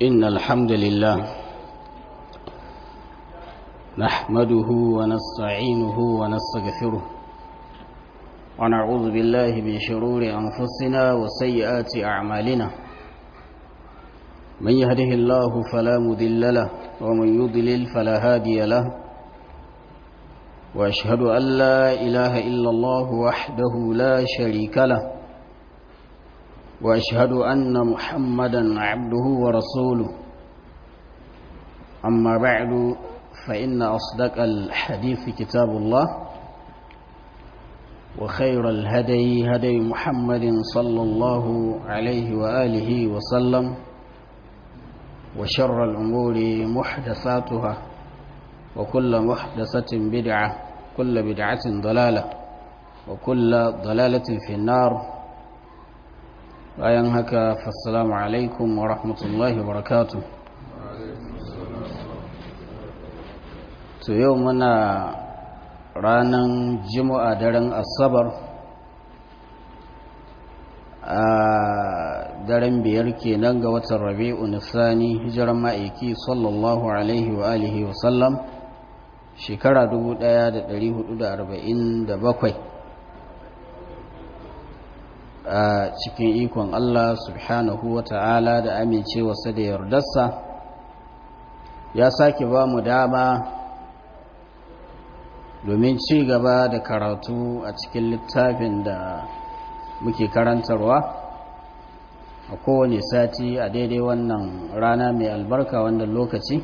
إن الحمد لله نحمده ونستعينه ونستغفره ونعوذ بالله من شرور أنفسنا وسيئات أعمالنا من يهده الله فلا مذل له ومن يضلل فلا هادي له وأشهد أن لا إله إلا الله وحده لا شريك له وأشهد أن محمدا عبده ورسوله أما بعد فإن أصدق الحديث كتاب الله وخير الهدي هدي محمد صلى الله عليه وآله وسلم وشر الأمور محدثاتها وكل محدثة بدعة كل بدعة ضلالة وكل ضلالة في النار bayan haka fassalamu alaikum wa rahmatullahi wa barakatu to yau muna ranar jimu'a daren asabar a daren biyar kenan ga watan rabi'u nisani hijiran ma'aiki sallallahu alaihi wa alihi wa sallam shekara 1447 a cikin ikon Allah subhanahu wa ta'ala da amincewarsa da yardarsa ya sake ba mu dama domin ci gaba da karatu a cikin littafin da muke karantarwa a kowane sati a daidai wannan rana mai albarka wannan lokaci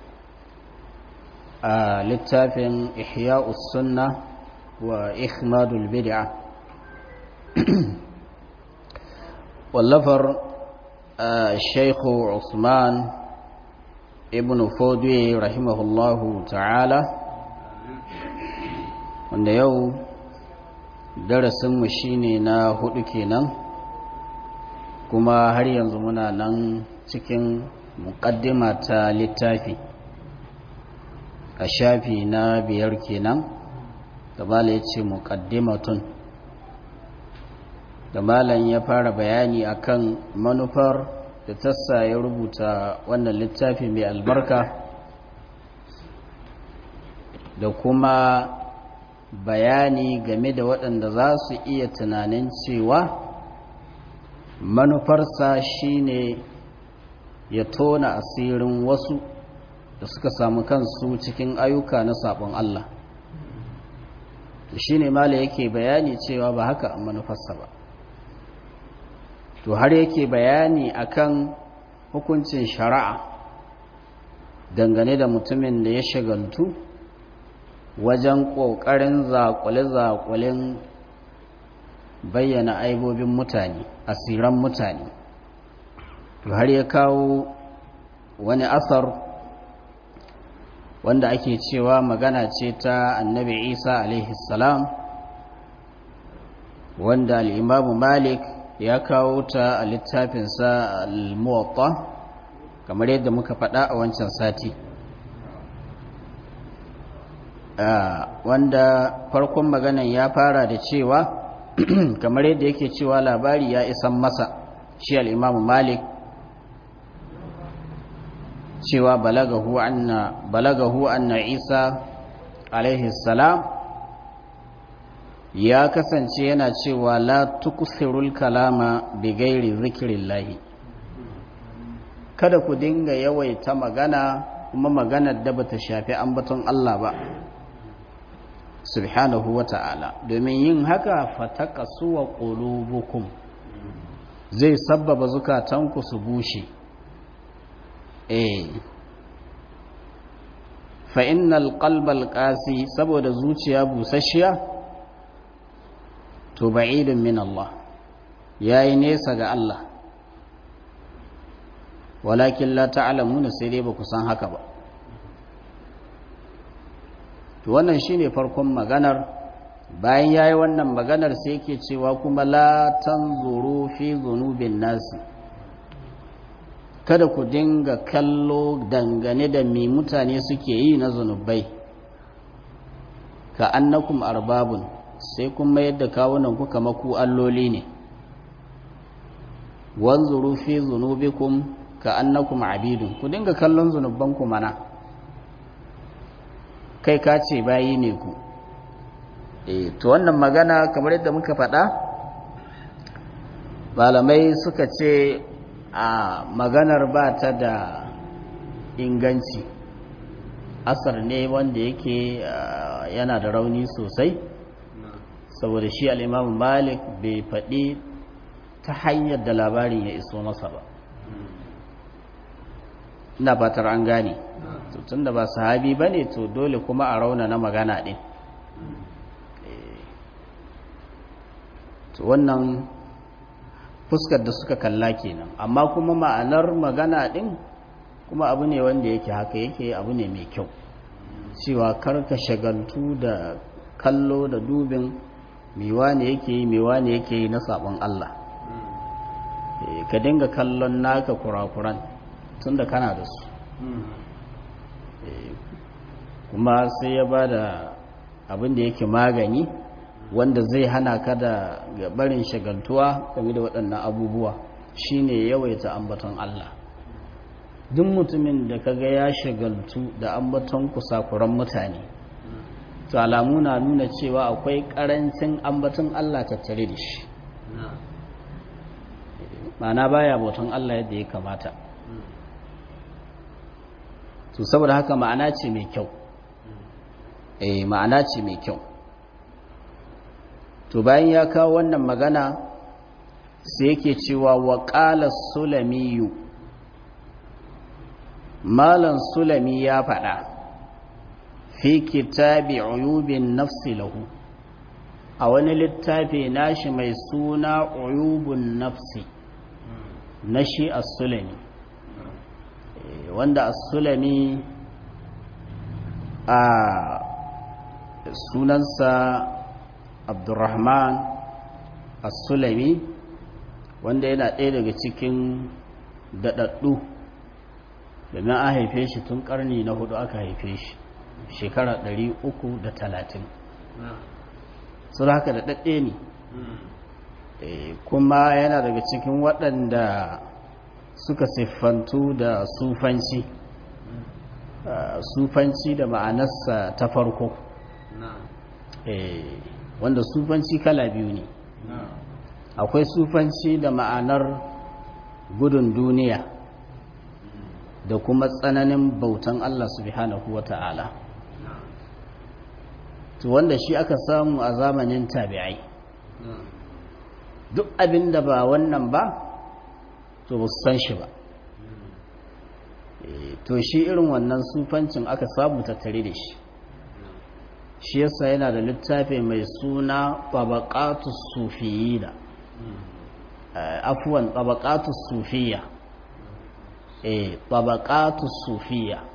a littafin ihya'us sunna wa ikhmadul bid'a wallafar shaikhu usman ibn fodwe rahimahullahu ta'ala wanda yau darasinmu shine na hudu kenan kuma har yanzu muna nan cikin muƙaddima ta littafi a shafi na biyar kenan gabala ya ce muƙaddimatun da malam ya fara bayani akan manufar da tassa ya rubuta wannan littafi mai albarka da kuma bayani game da waɗanda za su iya tunanin cewa manufarsa shine ya tona asirin wasu da suka samu kansu cikin ayyuka na sabon Allah shi ne mala yake bayani cewa ba haka an manufarsa ba to har yake bayani akan hukuncin shari'a dangane da mutumin da ya shagaltu wajen ƙoƙarin zaƙule-zaƙulen bayyana aibobin mutane asiran mutane to har ya kawo wani asar wanda ake cewa magana ce ta annabi isa alaihi salam wanda al'imamu malik ya kawo ta a littafinsa al-muwatta kamar yadda muka faɗa a wancan sati wanda farkon maganan ya fara da cewa kamar yadda yake cewa labari ya isan masa shi al-imamu malik cewa balagahu anna balagahu anna isa alaihi salam ya kasance yana cewa la tukusirul kalama bi gairi zikirillahi kada ku dinga yawaita magana kuma maganar da bata shafi ambaton Allah ba subhanahu wa ta'ala domin yin haka fatakasu wa qulubukum zai sabbaba zukatanku su bushe eh fa innal qalbal qasi saboda zuciya busasshiya to ba'idun min Allah yayi nesa ga Allah walakin la ta'lamuna sai dai baku san haka ba to wannan shine farkon maganar bayan yayi wannan maganar sai yake cewa kuma la tanzuru fi dhunubin nasi kada ku dinga kallo dangane da me mutane suke yi na zunubai ka annakum arbabun sai kuma yadda kawunan ku kama ku alloli ne wanzuru fi zunubikum ka annakum abidun ku dinga kallon zunubanku mana kai ka ce bayi ne ku e to wannan magana kamar yadda muka faɗa malamai suka ce a maganar ba ta da inganci asar ne wanda yake yana da rauni sosai saboda shi al'imamu malik bai faɗi ta hanyar da labarin ya iso masa ba ina fatar an gane tun da ba sahabi ba ne to dole kuma a rauna na magana ɗin to wannan fuskar da suka kalla kenan amma kuma ma'anar magana ɗin kuma abu ne wanda yake haka yake abu ne mai kyau cewa karka shagaltu da kallo da dubin mewa ne yake yi mewa ne yake yi na sabon Allah ka dinga kallon naka kurakuran tun da kana da su kuma sai ya ba da abin da yake magani wanda zai hana ka da barin shagaltuwa game da waɗannan abubuwa shine yawaita ambaton Allah duk mutumin da kaga ya shagaltu da ambaton kusakuran mutane to alamu na nuna cewa akwai karancin ambaton Allah tattare da shi ma'ana baya bautan Allah yadda ya kamata to saboda haka ma'ana ce mai kyau eh ma'ana ce mai kyau to bayan ya kawo wannan magana sai yake cewa wa qala sulamiyu malan sulami ya faɗa fi kitabi uyubin nafsi lahu a wani littafi nashi mai suna uyubun nafsi na shi as-sulami wanda as-sulami a sunansa abdurrahman as-sulami wanda yana ɗaya daga cikin daɗaɗɗu domin an haife shi tun ƙarni na hudu aka haife shi shekara ɗari uku da talatin sun haka da ɗaɗɗe ne kuma yana daga cikin waɗanda suka siffantu da sufanci sufanci da ma'anarsa ta farko wanda sufanci kala biyu ne akwai sufanci da ma'anar gudun duniya da kuma tsananin bautan Allah subhanahu wa ta'ala to wanda shi aka samu a zamanin tabi'ai duk abin da ba wannan ba to ba su san shi ba to shi irin wannan sufancin aka samu tattare da shi shi yasa yana da littafi mai suna tabaqatus sufiyina afwan tabaqatus sufiyya eh tabaqatus sufiyya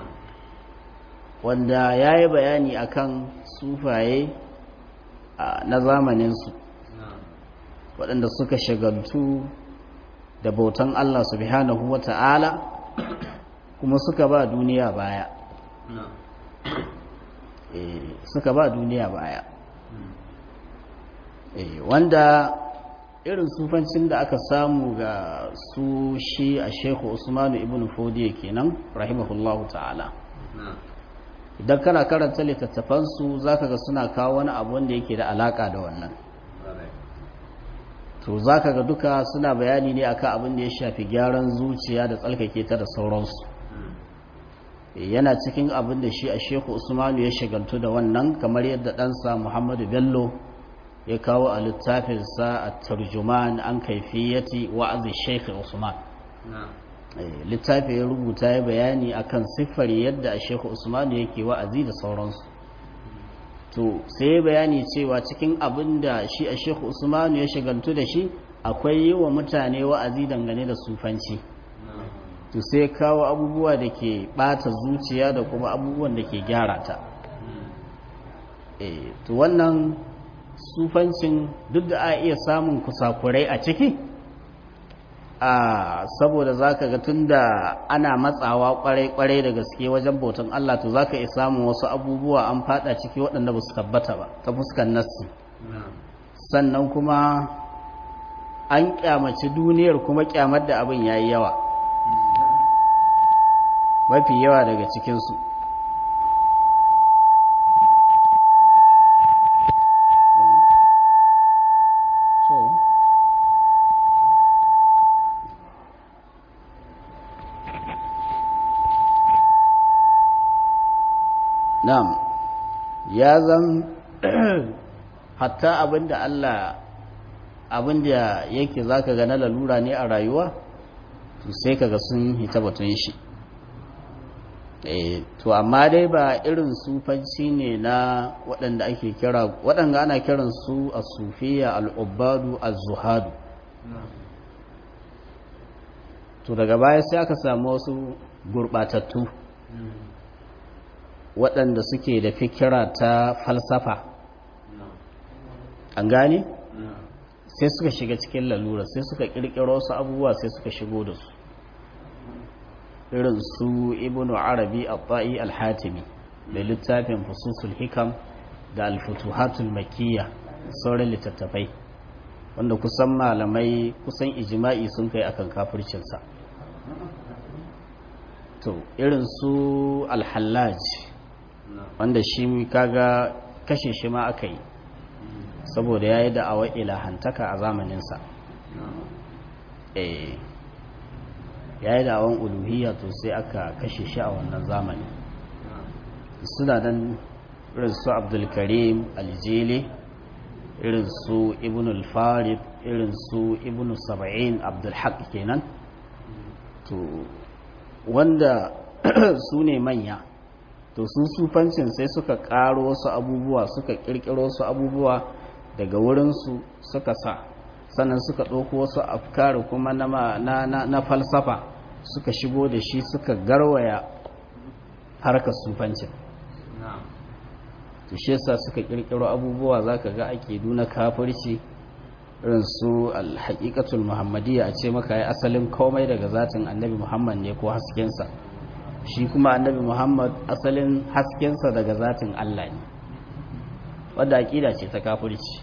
wanda yayi bayani akan sufaye na zamanin su waɗanda suka shagaltu da bautan Allah subhanahu wata'ala kuma suka ba duniya baya suka ba duniya baya wanda irin sufancin da aka samu ga su shi a shekhu usmanu ibn fodiya kenan rahimahullahu ta'ala idan kana karanta littattafansu za ka ga suna kawo wani abu wanda yake da alaka da wannan to za ka ga duka suna bayani ne akan abin da ya shafi gyaran zuciya da tsalkake ta da sauransu yana cikin abin da shi a sheku usmanu ya shagaltu da wannan kamar yadda ɗansa muhammadu bello ya kawo a littafinsa a tarjuman an kaifiyati wa'azi shekhu usman littafi ya rubuta ya bayani akan siffar yadda a sheku usmanu yake wa'azi da sauransu to sai bayani cewa cikin abin da shi a sheku usmanu ya shagaltu da shi akwai yi wa mutane wa'azi dangane da sufanci to sai kawo abubuwa da ke bata zuciya da kuma abubuwan da ke gyara ta to wannan sufancin duk da a iya samun kusakurai a ciki a saboda zaka ga tunda ana matsawa kwarai-kwarai da gaske wajen bautan Allah to zaka iya samun wasu abubuwa an fada ciki waɗanda ba su tabbata ba ta fuskan nassi sannan kuma an kyamaci duniyar kuma kyamar da abin yayi yawa mafi yawa daga cikinsu Na'am, ya zan hatta abinda Allah abinda yake zaka ga na lalura ne a rayuwa, to sai kaga sun hita batun shi. E, to amma dai ba irin sufanci ne na waɗanda ake kira waɗanda ana kiran su a sufiya al'ubbadu az-zuhadu to daga baya sai aka samu wasu gurɓatattu waɗanda suke da fikira ta falsafa an gane sai suka shiga cikin lalura sai suka ƙirƙiro wasu abubuwa sai suka shigo da su irin su ibnu arabi al-ta'i al-hatimi da littafin fususul hikam da al-futuhatul makiyya sauran littattafai wanda kusan malamai kusan ijma'i sun kai akan kafircinsa to irin su al-hallaj wanda shi kaga kashe shi ma aka yi saboda ya yi da'awar ilahantaka a zamaninsa eh ya yi da'awar uluhiyya to sai aka kashe shi a wannan zamani suna nan irin su abdulkarim aljili irin su ibn al-farid irin su ibn saba'in abdulhaq kenan to wanda su ne manya to su sufancin sai suka karo wasu abubuwa suka kirkiro wasu abubuwa daga wurinsu suka sa sannan suka ɗauko wasu afkari kuma na, na, na, na falsafa suka shigo da shi suka garwaya harkar sufancin to shi yasa suka kirkiro abubuwa zaka ga ake duna kafirci irin su alhaqiqatul muhammadiyya a ce maka yi asalin komai daga zatin annabi muhammad ne ko haskensa shi kuma annabi muhammad asalin haskensa daga zatin allah ne wadda aƙida ce ta kafirci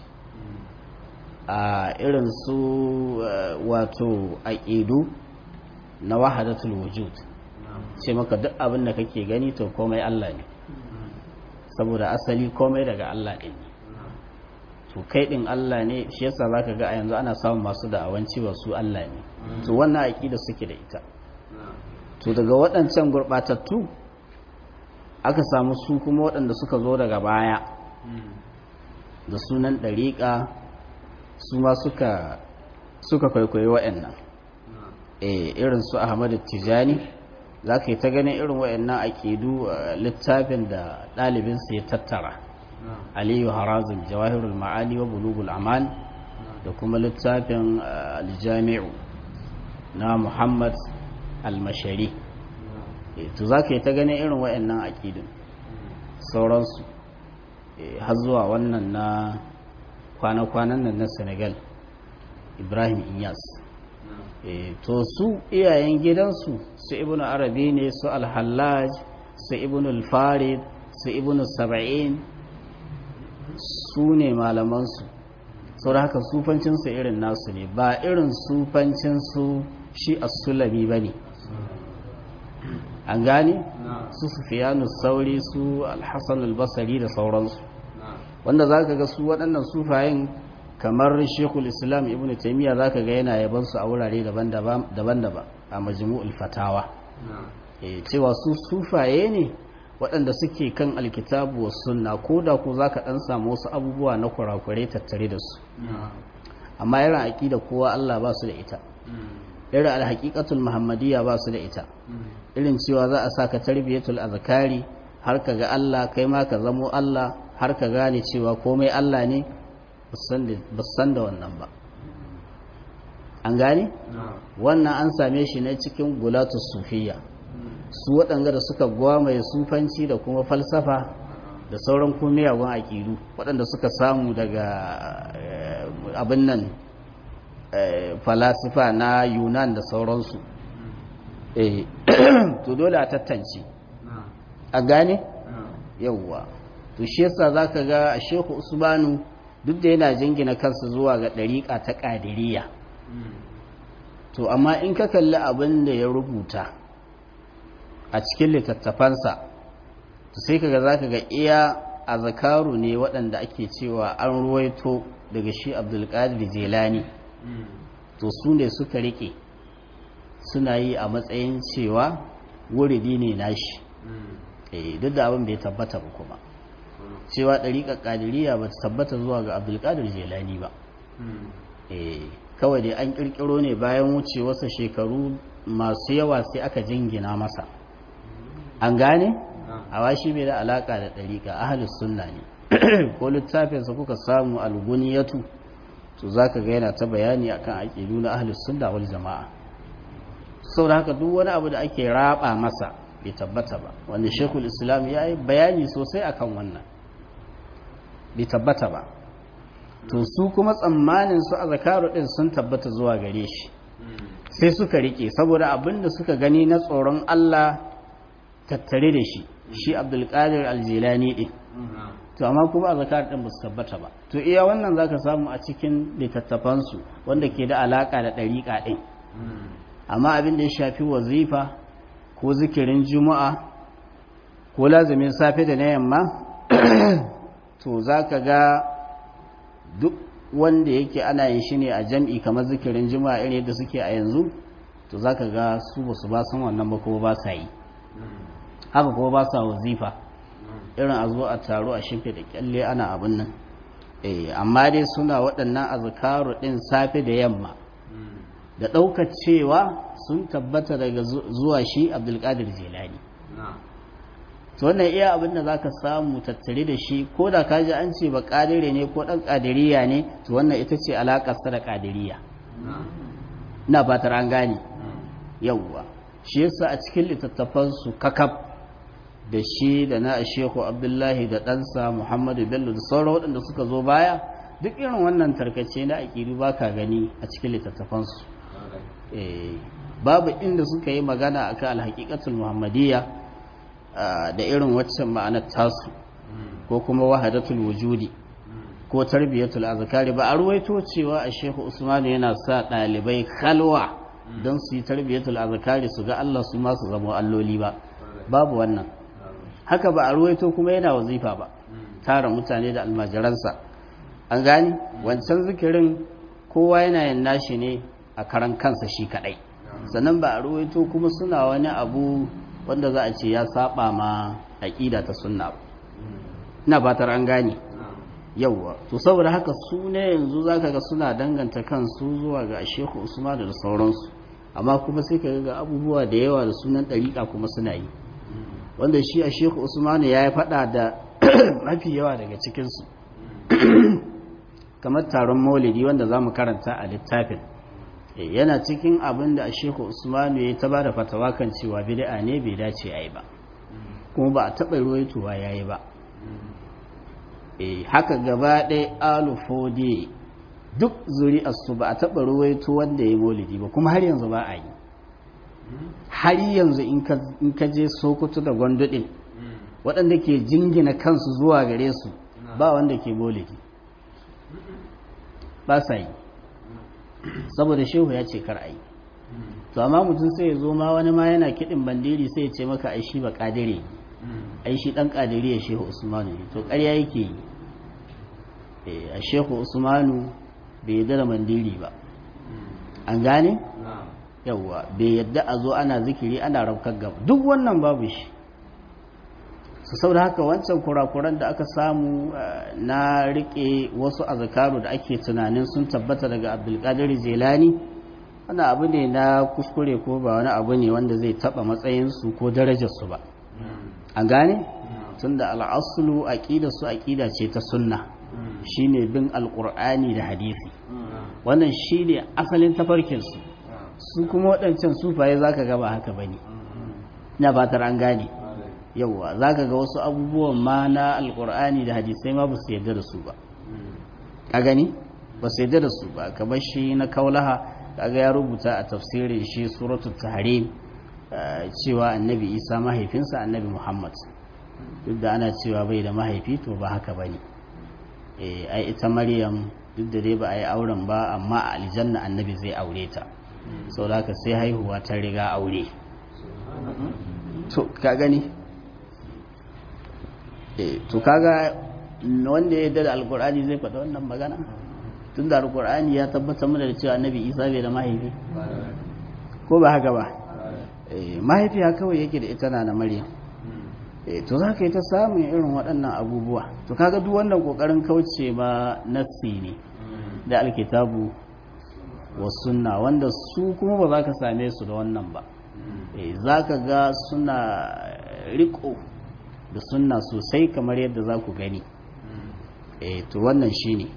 a irin su wato aƙidu na wahadatul wujud ce maka duk abin da kake gani to komai allah ne saboda asali komai daga allah ɗin to kai ɗin allah ne shi yasa za ka ga a yanzu ana samun masu da'awanci ba su allah ne to wannan aƙida suke da ita to daga waɗancan gurɓatattu aka samu su kuma waɗanda suka zo daga baya da sunan ɗariƙa su ma suka suka kwaikwayi waɗannan e irin su ahmadu tijani za ka yi ta ganin irin waɗannan aƙidu littafin da ɗalibinsa ya tattara aliyu harazin jawahirul ma'ani wa bulugul aman da kuma littafin aljami'u na muhammad almashari to za ka yi ta ganin irin waɗannan aƙidun sauransu har zuwa wannan na kwana-kwanan nan na senegal ibrahim inyas to su iyayen gidansu su ibn arabi ne su alhallaj su ibn alfarid su ibn saba'in su ne malamansu sau da haka sufancinsu irin nasu ne ba irin sufancinsu shi as-sulami ba ne an gane su sufiyanu sauri su alhassan albasari da sauransu wanda za ka ga su waɗannan sufayen kamar shekul islam ibn taimiyya za ka ga yana yabansu a wurare daban-daban a majmu'ul fatawa cewa su sufaye ne waɗanda suke kan alkitabu wa sunna ko da ko za ka ɗan samu wasu abubuwa na kurakurai tattare da su amma irin aƙida kowa allah ba su da ita irin alhaƙiƙatul muhammadiyya ba su da ita irin cewa za a sa ka tarbiyatul azkari har ka ga Allah kai ma ka zamo Allah har ka gane cewa komai Allah ne ba san da wannan ba an gane wannan an same shi ne cikin gulatus sufiya su waɗanda da suka gwamaye sufanci da kuma falsafa da sauran kumiyawan aƙidu waɗanda suka samu daga abin nan falasifa na yunan da sauransu to dole a tattance a gane yauwa to shi yasa zaka ga a shehu usmanu duk da yana jingina kansa zuwa ga ɗariƙa ta ƙadiriya to amma in ka kalli abin da ya rubuta a cikin littattafansa to sai kaga zaka ga iya azkaru ne waɗanda ake cewa an ruwaito daga shi Abdulkadir Jilani to su ne suka rike suna yi a matsayin cewa wuridi ne nashi eh duk da abin bai tabbata ba kuma cewa ɗariƙar ƙadiriya ba ta tabbata zuwa ga abdulkadir jelani ba eh kawai dai an ƙirƙiro ne bayan wuce wasu shekaru masu yawa sai aka jingina masa an gane a washi bai da alaƙa da ɗariƙa ahalus sunna ne ko littafinsa kuka samu alguniyatu to za ka ga yana ta bayani akan aƙidu na ahalus sunna wal jama'a sau da haka duk wani abu da ake raba masa bai tabbata ba wanda shekul islam ya yi bayani sosai akan wannan bai tabbata ba to su kuma tsammanin su a zakaru din sun tabbata zuwa gare shi sai suka rike saboda abin da suka gani na tsoron Allah tattare da shi shi abdulkadir aljilani din to amma kuma a zakar din ba su tabbata ba to iya wannan zaka samu a cikin littattafansu wanda ke da alaka da ɗariƙa din amma abin da ya shafi wazifa ko zikirin juma'a ko lazumin safe da na yamma to za ka ga duk wanda yake ana yin shi ne a jam'i kamar zikirin juma'a irin yadda suke a yanzu to za ka ga su ba su ba san wannan ba kuma ba sa yi haka kuma ba sa wazifa irin a zo a taro a shimfe da kyalle ana abin nan amma dai suna waɗannan azkaru ɗin safe da yamma da ɗaukar cewa sun tabbata daga zuwa shi abdulkadir jelani to wannan iya abin da za ka samu tattare da shi ko da ka ji an ce ba ƙadire ne ko ɗan ƙadiriya ne to wannan ita ce alaƙarsa da ƙadiriya na fatar an gane yauwa shi yasa a cikin littattafansu kakaf da shi da na shehu abdullahi da ɗansa muhammadu bello da sauran waɗanda suka zo baya duk irin wannan tarkace na aƙidu ba ka gani a cikin littattafansu babu inda suka yi magana akan alhaƙiƙatul muhammadiyya da irin waccan ma'anar tasu ko kuma wahadatul wujudi ko tarbiyatul azkari ba a ruwaito cewa a shehu usman yana sa ɗalibai kalwa don su yi tarbiyatul azkari su ga Allah su ma su zama alloli ba babu wannan haka ba a ruwaito kuma yana wazifa ba tara mutane da almajiransa an gani wancan zikirin kowa yana yin nashi ne a karan kansa shi kadai sannan ba a ruwaito kuma suna wani abu wanda za a ce ya saba ma aƙida ta sunna ba ina fatar an gane yauwa to saboda haka su ne yanzu zaka ga suna danganta kansu zuwa ga Shehu Usman da sauransu amma kuma sai ka ga abubuwa da yawa da sunan ɗariƙa kuma suna yi wanda shi a Shehu Usman ya yi faɗa da mafi yawa daga cikinsu kamar taron maulidi wanda za mu karanta a littafin yana cikin abin da a Shehu Usman ya ta ba da fatawa kan cewa bid'a ne bai dace a yi ba kuma ba a taɓa ruwaitowa ya yi ba haka gaba ɗaya alufode duk zuri'arsu ba a taɓa ruwaito wanda ya molidi ba kuma har yanzu ba a yi har yanzu in ka je sokoto da gwandudin waɗanda ke jingina kansu zuwa gare su ba wanda ke molidi ba sa yi saboda shehu ya ce kar a yi to amma mutum sai ya zo ma wani ma yana kiɗin bandiri sai ya ce maka aishi ba ƙadire ai shi dan kadiriya shehu usmanu ne to ƙarya yake yi a shehu usmanu bai yadda da mandiri ba an gane yawwa bai yadda a zo ana zikiri ana raukar gaba duk wannan babu shi su sau da haka wancan kurakuran da aka samu na rike wasu azakaru da ake tunanin sun tabbata daga abdulkadir jelani wani abu ne na kuskure ko ba wani abu ne wanda zai taba matsayinsu ko darajarsu ba an gane tun da al'asulu aƙida su aƙida ce ta sunna shine bin alƙur'ani da hadisi wannan shine asalin tafarkinsu su kuma waɗancan sufaye za ka gaba haka ba ne na fatar an gane yauwa za ka ga wasu abubuwan ma na alƙur'ani da hadisai ma ba su yarda da su ba a gani ba su yarda da su ba kamar shi na kaulaha kaga ya rubuta a tafsirin shi suratul tahrim cewa annabi isa mahaifinsa annabi muhammad duk da ana cewa bai da mahaifi to ba haka ba ne ai ita maryam duk da dai ba a yi auren ba amma a aljanna annabi zai aure ta sau da haka sai haihuwa ta riga aure to ka gani eh to kaga wanda ya yarda da alkur'ani zai faɗa wannan magana tun da alkur'ani ya tabbatar mana da cewa annabi isa bai da mahaifi ko ba haka ba mahaifiya kawai yake da ita na na maryam to za ka yi ta samun irin waɗannan abubuwa to kaga duk wannan ƙoƙarin kauce ma nassi ne da alkitabu wa sunna wanda su kuma ba za ka same su da wannan ba za ka ga suna riko da sunna sosai kamar yadda za ku gani to wannan shi ne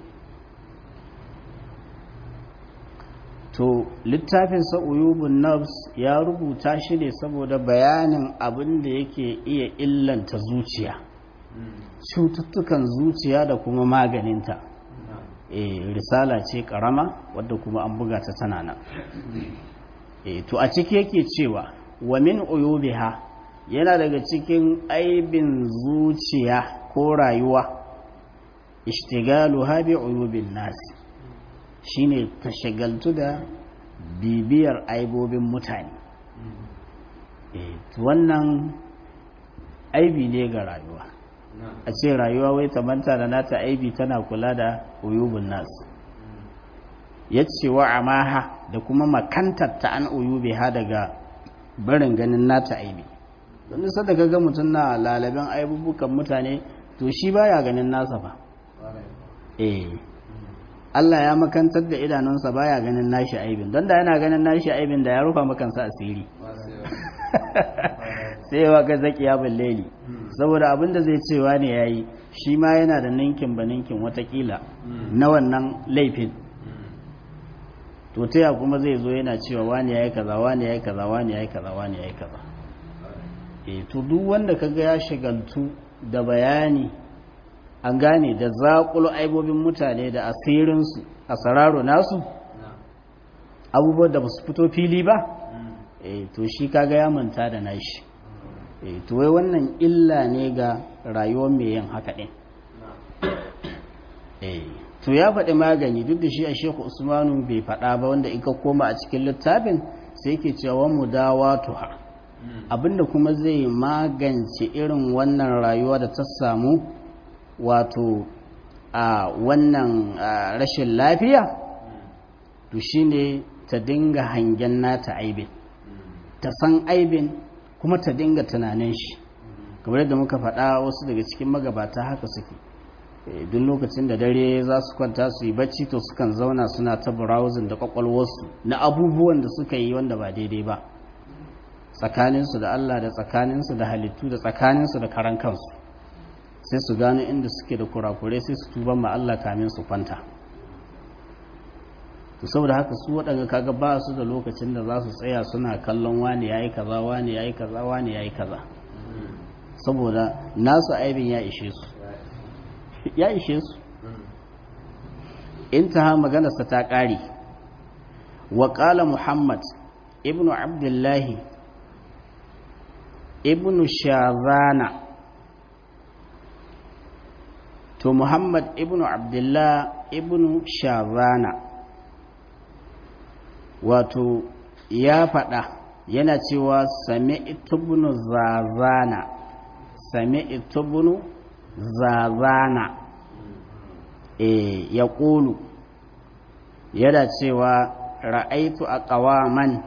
to littafin uyubun nafs ya rubuta shi ne saboda bayanin abin da yake iya illanta zuciya cututtukan zuciya da kuma maganinta e, risala ce karama wadda kuma an buga ta tana nan e, to a ciki yake cewa wa min uyubiha yana daga cikin aibin zuciya ko rayuwa ishtigalu habi uyubin nasi shine ta shagaltu da bibiyar aibobin mutane wannan aibi ne ga rayuwa a ce rayuwa wai ta manta da nata aibi tana kula da uyubin nasu ya ce wa amaha da kuma makantar ta an uyubi ha daga barin ganin nata aibi don nisa da ga mutum na lalabin aibubukan mutane to shi baya ganin nasa ba eh Allah ya makantar da idanunsa baya ganin nashi aibin don da yana ganin nashi aibin da ya rufa makansa asiri sai wa ga zaki ya balleli saboda abinda zai cewa ne yayi shi ma yana da ninkin ba ninkin watakila na wannan laifin to taya kuma zai zo yana cewa wani yayi kaza wani yayi kaza wani yayi kaza wani yayi kaza eh to duk wanda kaga ya shagaltu da bayani an gane da zaƙulo aibobin mutane da asirinsu a sararo nasu abubuwan da ba su fito fili ba e to shi kaga ya manta da nashi e to wai wannan illa ne ga rayuwar mai yin haka ɗin e to ya faɗi magani duk da shi a sheku usmanu bai faɗa ba wanda in ka koma a cikin littafin sai ke cewa mu dawa tuha abinda kuma zai magance irin wannan rayuwa da ta samu wato a wannan rashin lafiya to shine ta dinga hangen nata aibin ta san aibin kuma ta dinga tunanin shi kamar yadda muka faɗa wasu daga cikin magabata haka suke duk lokacin da dare za su kwanta su yi bacci to sukan zauna suna ta browsing da kwakwalwarsu na abubuwan da suka yi wanda ba daidai ba tsakaninsu da Allah da tsakaninsu da halittu da tsakaninsu da karan kansu sai su gano inda suke da kurakurai sai su tuban ma Allah kamin su kwanta to saboda haka su waɗanda kaga ba su da lokacin da za su tsaya suna kallon wani yayi kaza wani yayi kaza wani yayi kaza saboda nasu aibin ya ishe su ya ishe su intaha maganarsa ta ƙare wa ƙala muhammad ibnu abdullahi ibnu shazana to muhammad ibnu abdullah ibnu shazana wato ya faɗa yana cewa sami itubunu zazana sami itubunu zazana e ya ƙulu yana cewa ra'aitu a ƙawaman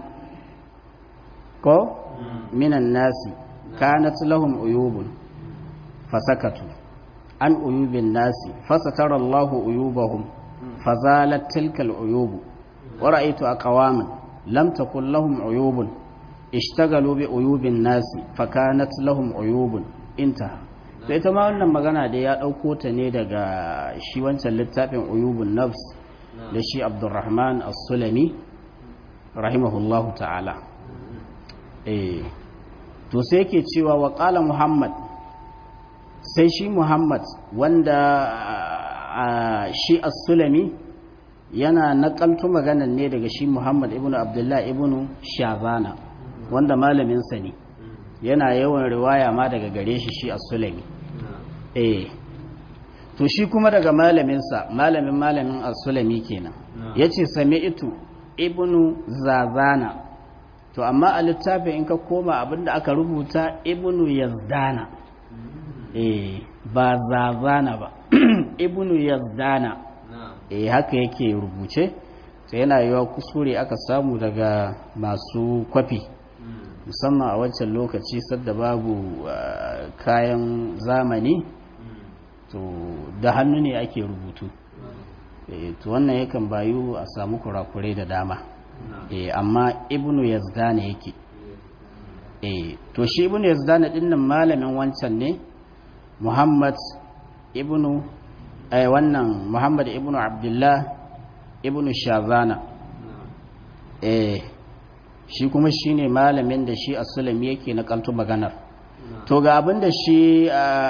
ko minan nasi kanat lahum uyubun fasakatu an uyubin nasi fasatara Allahu uyubahum fazalat tilkal uyubu wa ra'aitu aqwaman lam takul lahum uyubun ishtagalu bi uyubin nasi fakanat lahum uyubun intaha sai ita ma wannan magana da ya ɗauko ta ne daga shi wancan littafin uyubun nafs da shi abdurrahman as-sulami rahimahullahu ta'ala eh to sai yake cewa wa qala muhammad sai shi muhammad wanda shi as-sulami yana nakaltu maganan ne daga shi muhammad ibnu abdullah ibnu shazana wanda malaminsa ne yana yawan riwaya ma daga gare shi shi as-sulami eh to shi kuma daga malaminsa malamin malamin as-sulami kenan yace sami'tu ibnu zazana to amma a littafin in ka koma abinda aka rubuta ibnu yazdana eh ba zazana ba ibnu yazdana eh haka yake rubuce sai yana yiwa kusure aka samu daga masu kwafi musamman a wancan lokaci sadda babu kayan zamani to da hannu ne ake rubutu to wannan yakan bayu a samu kurakurai da dama amma ibnu yazdana yake to shi ibnu yazdana dinnan malamin wancan ne muhammad ibnu wannan muhammad ibnu abdullah ibnu shazana eh shi kuma shi ne malamin da shi asulami yake na kaltu maganar to ga abin da shi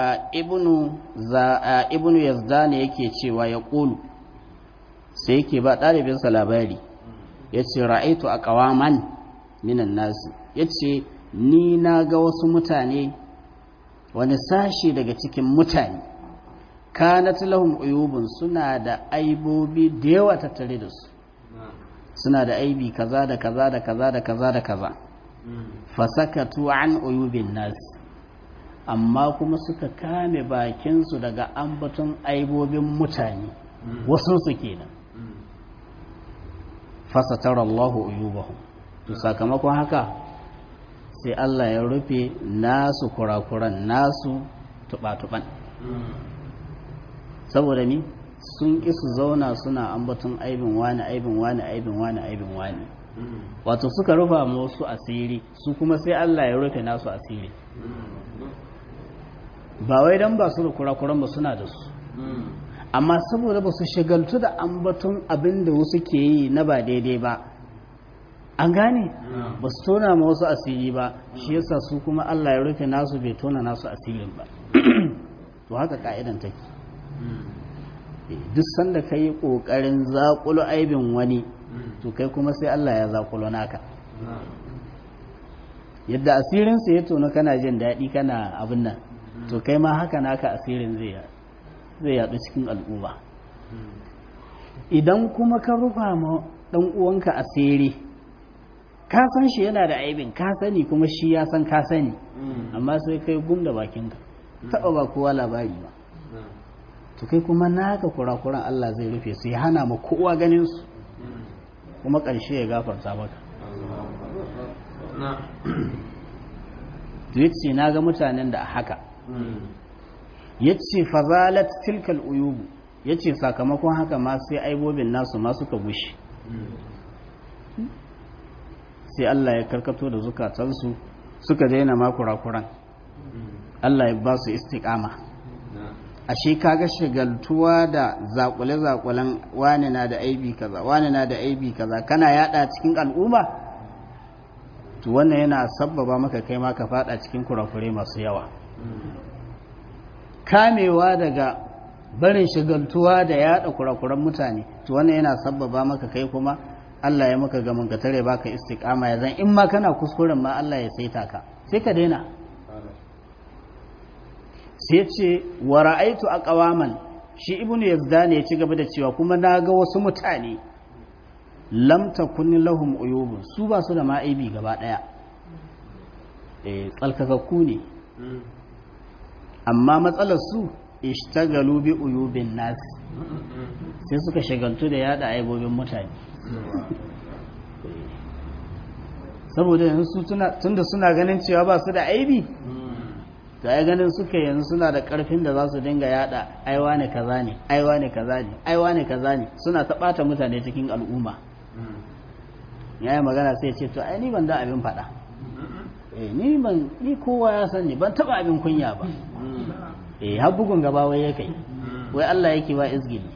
ibnu yazdani yake cewa ya ƙulu sai yake ba ɗalibinsa labari ya ce ra'aitu a ƙawaman minan nasu ya ce ni na ga wasu mutane wani sashi daga cikin mutane kanat lahum uyubun suna da aibobi da yawa tattare da su suna da aibi kaza da kaza da kaza da kaza da kaza fasakatu an uyubin nas amma kuma suka kame bakinsu daga ambaton aibobin mutane wasu su kenan fasatar Allahu uyubahum to sakamakon haka sai Allah ya rufe nasu kurakuran nasu tuba-tuban saboda ni sun ƙi su zauna suna ambaton aibin wani aibin wani aibin wani aibin wani wato suka rufa wasu asiri su kuma sai Allah ya rufe nasu asiri ba wai dan ba su da kurakuran ba suna da su amma saboda ba su shagaltu da ambaton abin da wasu ke yi na ba daidai ba an gane ba su tona ma wasu asiri ba shi yasa su kuma Allah ya rufe nasu bai tona nasu asirin ba to haka ka'idan take duk sanda ka yi ƙoƙarin zaƙulo aibin wani to kai kuma sai Allah ya zaƙulo naka yadda asirinsa ya tono kana jin daɗi kana abin nan to kai ma haka naka asirin zai yaɗu cikin al'umma idan kuma ka rufa ma ɗan uwanka asiri ka san shi yana da aibin ka sani kuma shi ya san ka sani amma sai kai gum da bakinka taɓa ba kowa labari ba to kai kuma naka kurakuran Allah zai rufe su ya hana ma kowa ganin su kuma ƙarshe ya gafarta maka yace na ga mutanen da haka yace fazalat tilkal uyubu yace sakamakon haka ma sai aibobin nasu ma suka gushe sai Allah ya karkato da zukatansu suka daina ma kurakuran Allah ya ba su istiqama ashe kaga shagaltuwa da zakule-zakulen wani na da aibi kaza wani na da aibi kaza kana yada cikin al'umma to wannan yana sabbaba maka kai ma ka fada cikin kurakure masu yawa kamewa daga barin shagaltuwa da yada kurakuran mutane to wannan yana sabbaba maka kai kuma Allah ya maka gaman ka tare baka istiqama ya zan in ma kana kuskuren ma Allah ya saita ka sai ka daina sai ce wa ra'aitu aqwaman shi ibnu yazdan ya ci gaba da cewa kuma naga wasu mutane lam takun lahum uyubun su ba su da ma'aibi gaba daya eh tsalkakakku ne amma matsalar su ishtagalu bi uyubin nas sai suka shagaltu da yada aibobin mutane saboda yanzu tunda suna ganin cewa ba su da aibi to ai ganin suka yanzu suna da karfin da za su dinga yada aiwa ne kaza ne aiwa ne kaza ne aiwa ne kaza ne suna ta bata mutane cikin al'umma yayi magana sai ce to ai ni ban da abin fada eh ni ban ni kowa ya san ni ban taba abin kunya ba eh har bugun gaba wai yake wai Allah yake ba izgili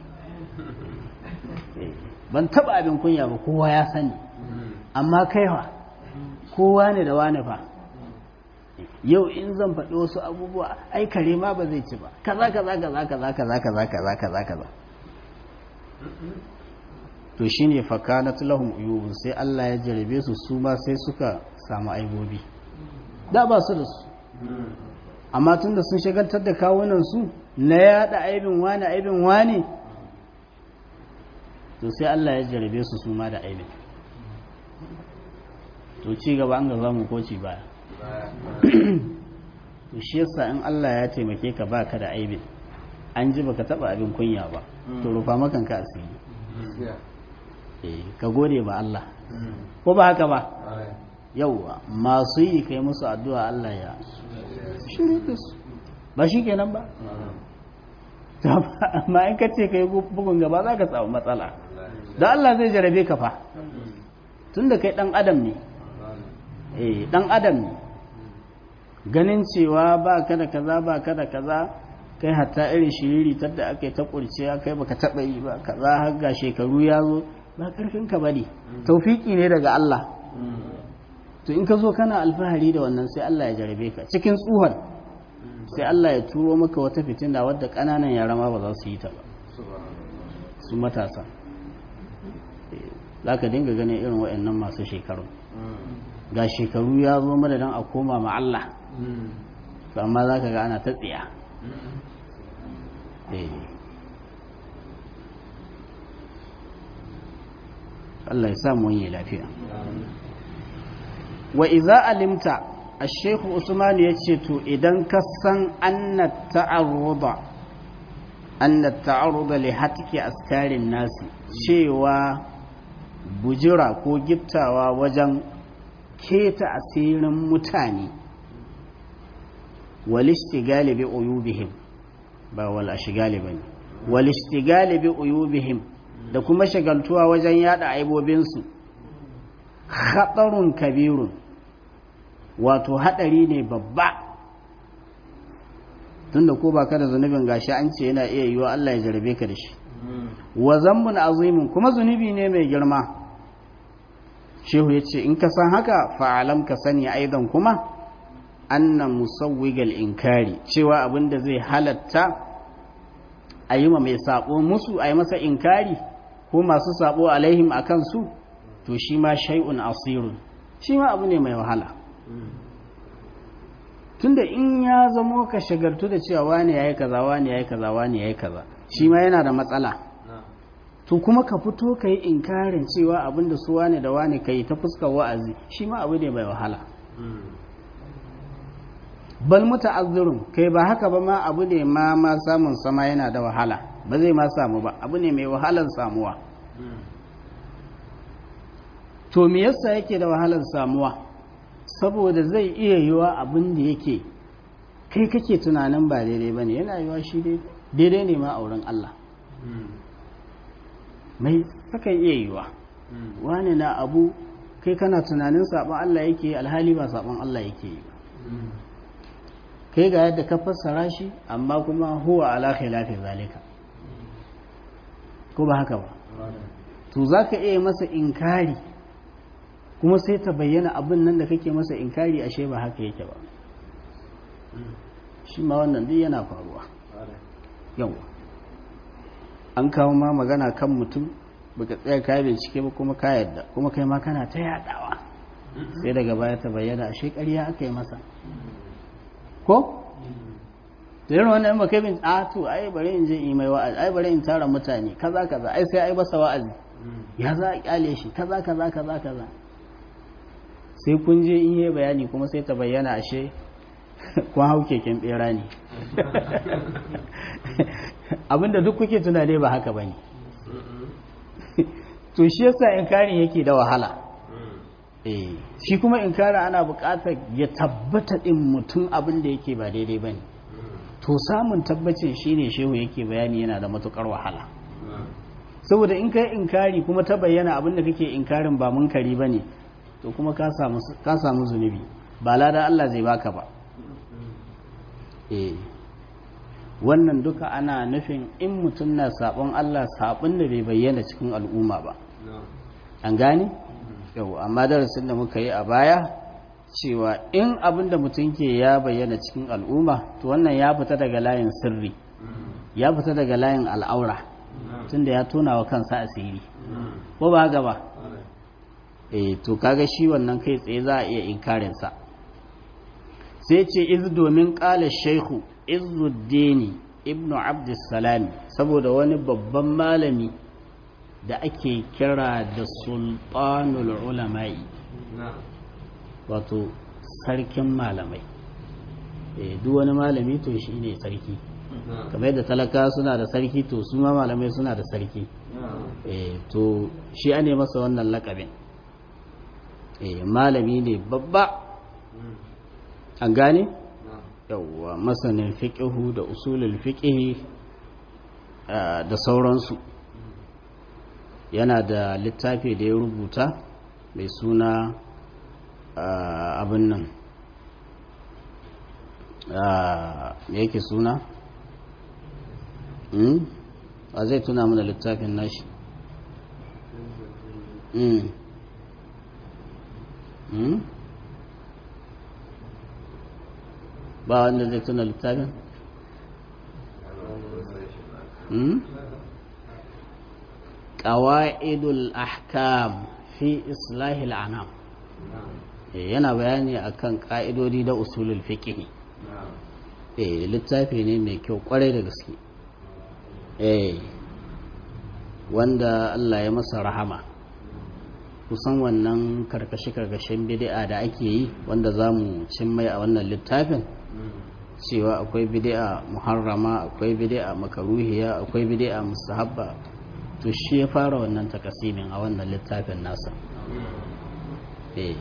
ban taba abin kunya ba kowa ya sani amma kaiwa kowa ne da wani fa yau in zan faɗi wasu abubuwa ai kare ma ba zai ci ba kaza kaza kaza kaza kaza kaza kaza kaza kaza to shine fakanat lahum uyubun sai Allah ya jarabe su su ma sai suka samu aibobi da ba su da su amma tunda sun shagaltar da kawunan su na yada aibin wani aibin wani to sai Allah ya jarabe su su ma da aibin to ci gaba an ga zamu ko ci baya to shi yasa in Allah ya taimake ka baka da aibin an ji baka taba abin kunya ba to rufa makan ka asiri eh ka gode ba Allah ko ba haka ba yauwa masu yi kai musu addu'a Allah ya shirye da su ba shi kenan ba amma in ka ce kai bugun gaba za ka samu matsala da Allah zai jarabe ka fa tun da kai dan adam ne eh dan adam ne ganin cewa ba ka da kaza ba ka da kaza kai hatta irin shiriri tadda aka yi ta kurciya kai baka taba yi ba kaza har ga shekaru ya zo ba karfin ka bane taufiki ne daga Allah to in ka zo kana alfahari da wannan sai Allah ya jarabe ka cikin tsuhon sai Allah ya turo maka wata fitina wadda ƙananan yara ma ba za su yi ta ba su matasa za ka dinga ganin irin waɗannan masu shekaru ga shekaru ya zo madadin a koma ma Allah amma za ka ga ana ta tsiya Allah ya samu yi lafiya wa iza alimta الشيخ عثمان يتشتو إذن كسن أن التعرض أن التعرض لحتك أسكار الناس شيوا بجرا كو جبتاوا وجن كيت أسير متاني والاشتغال بعيوبهم با والاشغال بني والاشتغال بعيوبهم da kuma shagaltuwa wajen yada aibobinsu khatarun kabirun wato hadari ne babba tunda ko baka da zunubin gashi an ce yana iya yiwa Allah ya jarabe ka da shi wa zambun azimin kuma zunubi ne mai girma shehu ya ce in ka san haka fa'alam ka sani aidan kuma anna musawwigal inkari cewa abin da zai halatta a yi ma mai sabo musu a yi masa inkari ko masu sabo alaihim a kansu to shi ma shay'un asirun shi ma abu ne mai wahala tunda in ya zamo ka shagartu da cewa wani yayi kaza wani yayi kaza wani yayi kaza shi ma yana da matsala to kuma ka fito ka yi inkarin cewa abinda su wane da wane ka yi ta fuskar wa'azi shi ma abu ne mai wahala bal muta'azzirun kai ba haka ba ma abu ne ma ma samun sama yana da wahala ba zai ma samu ba abu ne mai wahalar samuwa to me yasa yake da wahalar samuwa saboda zai iya yiwa abin da yake kai kake tunanin ba daidai ba ne yana yiwa shi daidai ne ma a wurin Allah mai takan iya yiwa wani na abu kai kana tunanin sabon Allah yake alhali ba sabon Allah yake yi kai ga yadda ka fassara shi amma kuma huwa ala khilafi zalika ko ba haka ba to zaka iya masa inkari kuma sai ta bayyana abin nan da kake masa inkari ashe ba haka yake ba shi ma wannan duk yana faruwa yawa an kawo ma magana kan mutum baka tsaya ka bincike ba kuma ka yadda kuma kai ma kana ta yadawa sai daga baya ta bayyana ashe ƙarya aka yi masa ko da irin wannan ba kai bin a to ai bari in je in mai wa'azi ai bari in tara mutane kaza kaza ai sai ai basa wa'azi ya za a kyale shi kaza kaza kaza kaza sai kun je in yi bayani kuma sai ta bayyana ashe kun hau keken bera ne abinda duk kuke tunane ba haka ba ne to shi yasa inkarin yake da wahala eh shi kuma inkara ana buƙatar ya tabbata din mutum abin da yake ba daidai ba ne to samun tabbacin shine shehu yake bayani yana da matukar wahala saboda in kai inkari kuma ta bayyana abin da kake inkarin ba munkari ba ne to kuma ka samu zunubi ba lada Allah zai baka ba eh wannan duka ana nufin in mutum na sabon Allah sabon da bai bayyana cikin al'umma ba an gane yau amma darasin da muka yi a baya cewa in abin da mutum ke ya bayyana cikin al'umma to wannan ya fita daga layin sirri ya fita daga layin al'aura tunda ya tona wa kansa asiri ko ba haka ba eh to kaga shi wannan kai tsaye za a iya inkarinsa sai ce iz domin ƙala shaihu izuddini ibnu abdussalami saboda wani babban malami da ake kira da sultanul ulama'i wato sarkin malamai duk wani malami to shi ne sarki kamar yadda talaka suna da sarki to su ma malamai suna da sarki to shi ne masa wannan lakabin malami ne babba an gane yawwa masanin fiƙihu da usulul fiƙihi da sauransu yana da littafi da ya rubuta mai suna abin nan me yake suna a zai tuna mana littafin nashi ba wanda zai tuna littafin ƙawa'idul ahkam fi islahil anam yana bayani akan ƙa'idodi da usulul fiqh eh littafi ne mai kyau kwarai da gaske eh wanda Allah ya masa rahama kusan wannan karkashi-karkashin bid'a da ake yi wanda za mu mai a wannan littafin cewa akwai bid'a muharrama akwai bid'a makaruhiya akwai bid'a mustahabba to shi ya fara wannan takasimin a wannan littafin nasa eh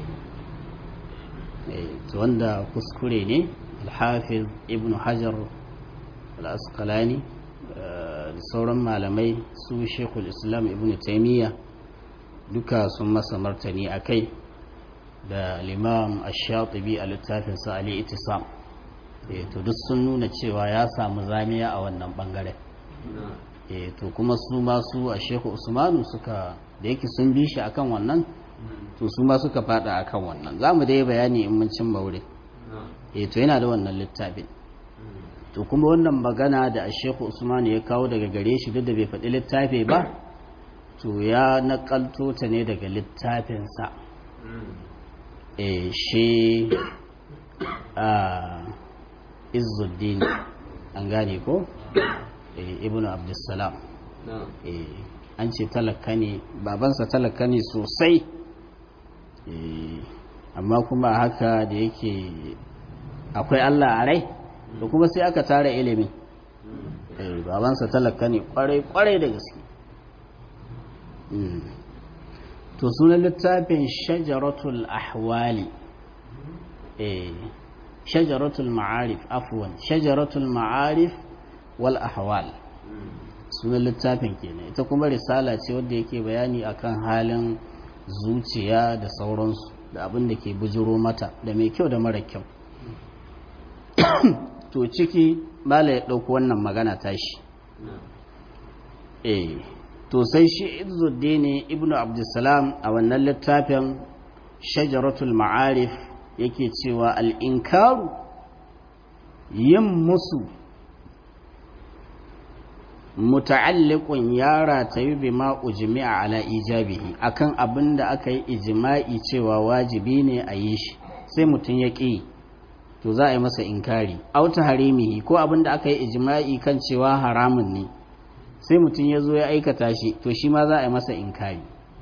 to wanda kuskure ne alhafiz ibn hajar al-asqalani da sauran malamai su shekul islam ibn taimiyya duka sun masa martani a kai da limam ash-shatibi a littafinsa ali itisam to duk sun nuna cewa ya samu zamiya a wannan bangare to kuma su masu a shehu usmanu suka da yake sun bi shi akan wannan to su ma suka fada akan wannan za mu dai bayani in mun cimma wurin to yana da wannan littafin to kuma wannan magana da a shehu usmanu ya kawo daga gare shi duk da bai faɗi littafi ba to ya nakalto ta ne daga littafinsa shi izuddin an gane ko ibn abdussalam an ce talaka ne babansa talaka ne sosai amma kuma haka da yake akwai allah a rai da kuma sai aka tara ilimin babansa talaka ne kwarai-kwarai da gaske to sunan littafin shajaratul ahwali shajaratul ma'arif afwan shajaratul ma'arif wal ahwal sunan littafin kenan ita kuma risala ce wadda yake bayani akan halin zuciya da sauransu da abin da ke bujiro mata da mai kyau da mara kyau to ciki mala ya ɗauko wannan magana tashi eh to sai shi izuddin ibnu abdussalam a wannan littafin shajaratul ma'arif yake cewa al'inkaru yin musu muta'alliqun ya ratayu bima ujmi'a ala ijabihi akan abin da aka yi ijma'i cewa wajibi ne a yi shi sai mutum ya ƙi to za a yi masa inkari auta harimihi ko abin da aka yi ijma'i kan cewa haramun ne sai mutum ya zo ya aikata shi to shi ma za a yi masa inkari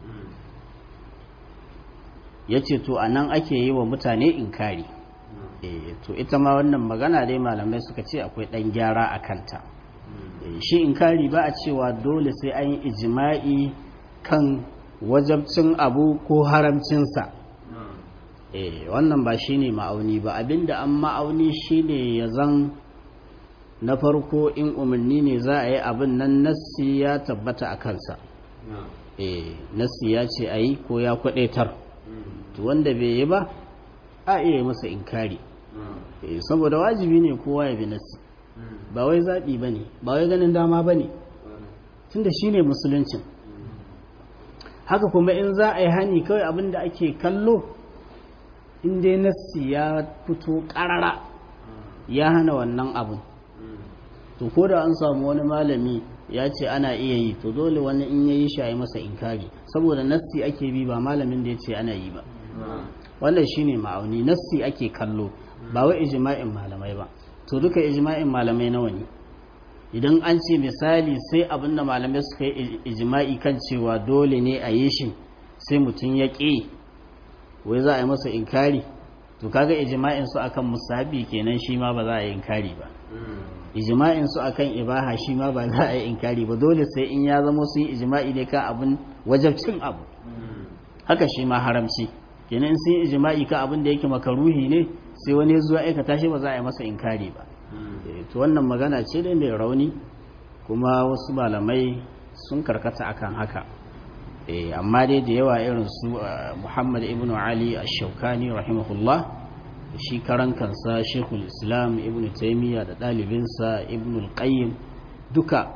ya ce to a nan ake yi wa mutane inkari to ita ma wannan magana dai malamai suka ce akwai ɗan gyara a kanta shi inkari ba a cewa dole sai an yi ijima'i kan wajabcin abu ko haramcinsa wannan ba shi ne ma'auni ba abinda an ma'auni shi ne ya zan na farko in umarni ne za a yi abin nan nassi ya tabbata a kansa nassi ya ce a yi ko ya kwadaitar wanda bai yi ba a iya masa inkari saboda wajibi ne kowa ya bi nassi ba wai zaɓi ba ne ba wai ganin dama ba ne tun da shi ne musuluncin haka kuma in za a yi hani kawai abin da ake kallo in dai nassi ya fito ƙarara ya hana wannan abin to ko da an samu wani malami ya ce ana iya yi to dole wani in ya yi shi a yi masa inkari saboda nassi ake bi ba malamin da ya ce ana yi ba wannan shine ma'auni nassi ake kallo ba wai ijma'in malamai ba to duka ijma'in malamai nawa ne idan an ce misali sai abin da malamai suka yi ijma'i kan cewa dole ne a yi shi sai mutum ya ƙi wai za a yi masa inkari to kaga ijma'in su akan musahabi kenan shi ma ba za a yi inkari ba ijma'in su akan ibaha shi ma ba za a yi inkari ba dole sai in ya zama sun yi ijma'i ne kan abin wajabcin abu haka shi ma haramci kenan in sun yi ijma'i kan abin da yake makaruhi ne sai wani ya zuwa aikata shi ba za a yi masa inkari ba to wannan magana ce dai mai rauni kuma wasu malamai sun karkata akan haka amma dai da yawa irin su muhammad ibn ali ash-shaukani rahimahullah shi karan kansa shekul islam ibn taimiyya da ɗalibinsa ibn al-qayyim duka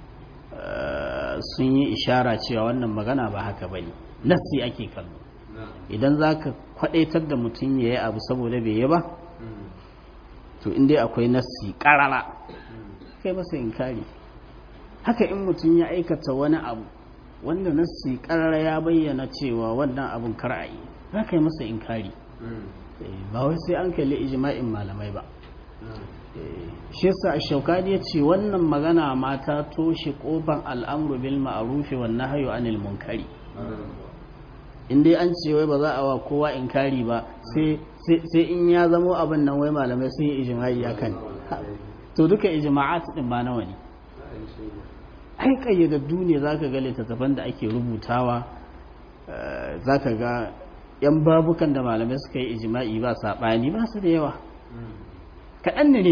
sun yi ishara cewa wannan magana ba haka ba ne nassi ake kallo idan za ka kwadaitar da mutum ya yi abu saboda bai yi ba to inda akwai nassi ƙarara kai masa inkari haka in mutum ya aikata wani abu wanda nassi karara ya bayyana cewa wannan abun kar'ayi za ka yi masa inkari ba wai sai an kalli ijma'in malamai ba shi yasa shaukani ya ce wannan magana mata toshe kofan al'amru bil ma'rufi wan nahyu anil munkari in dai an ce wai ba za a wa kowa inkari ba sai in ya zamo abin nan wai malamai sun yi ijma'i akan to duka ijma'at din ba nawa ne ai kayyadaddu ne za ka ga littattafan da ake rubutawa za ka ga yan babukan da malamai suka yi ijima'i ba saɓani ba su da yawa kaɗan ne ne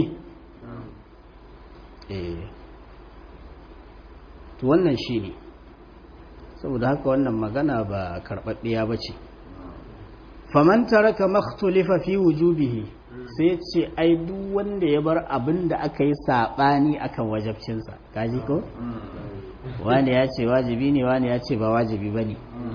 to wannan shi ne saboda haka wannan magana ba karɓaɗɗiya ba ce faman taraka makhtulifa fi wujubihi sai ce ai duk wanda ya bar abin da aka yi saɓani akan wajabcinsa kaji ko wani ya ce wajibi ne wani ya ce ba wajibi ba ne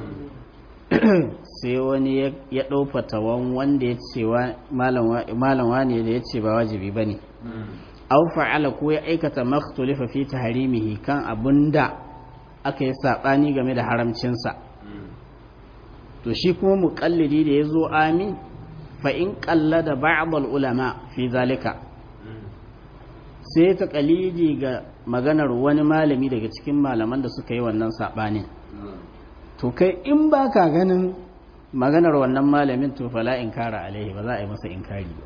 sai wani ya ɗaufa tawon wanda ya ce malam wani da ya ce ba wajibi ba ne au fa'ala ko ya aikata makhtulifa fi tahrimihi kan abin da aka yi saɓani game da haramcinsa to shi kuma muƙallidi da ya zo amin fa'in ƙalla da ba'abal ulama fi zalika sai ta ƙalidi ga maganar wani malami daga cikin malaman da suka yi wannan saɓanin to kai in ba ka ganin maganar wannan malamin to fala in kara alaihi ba za a yi masa inkari ba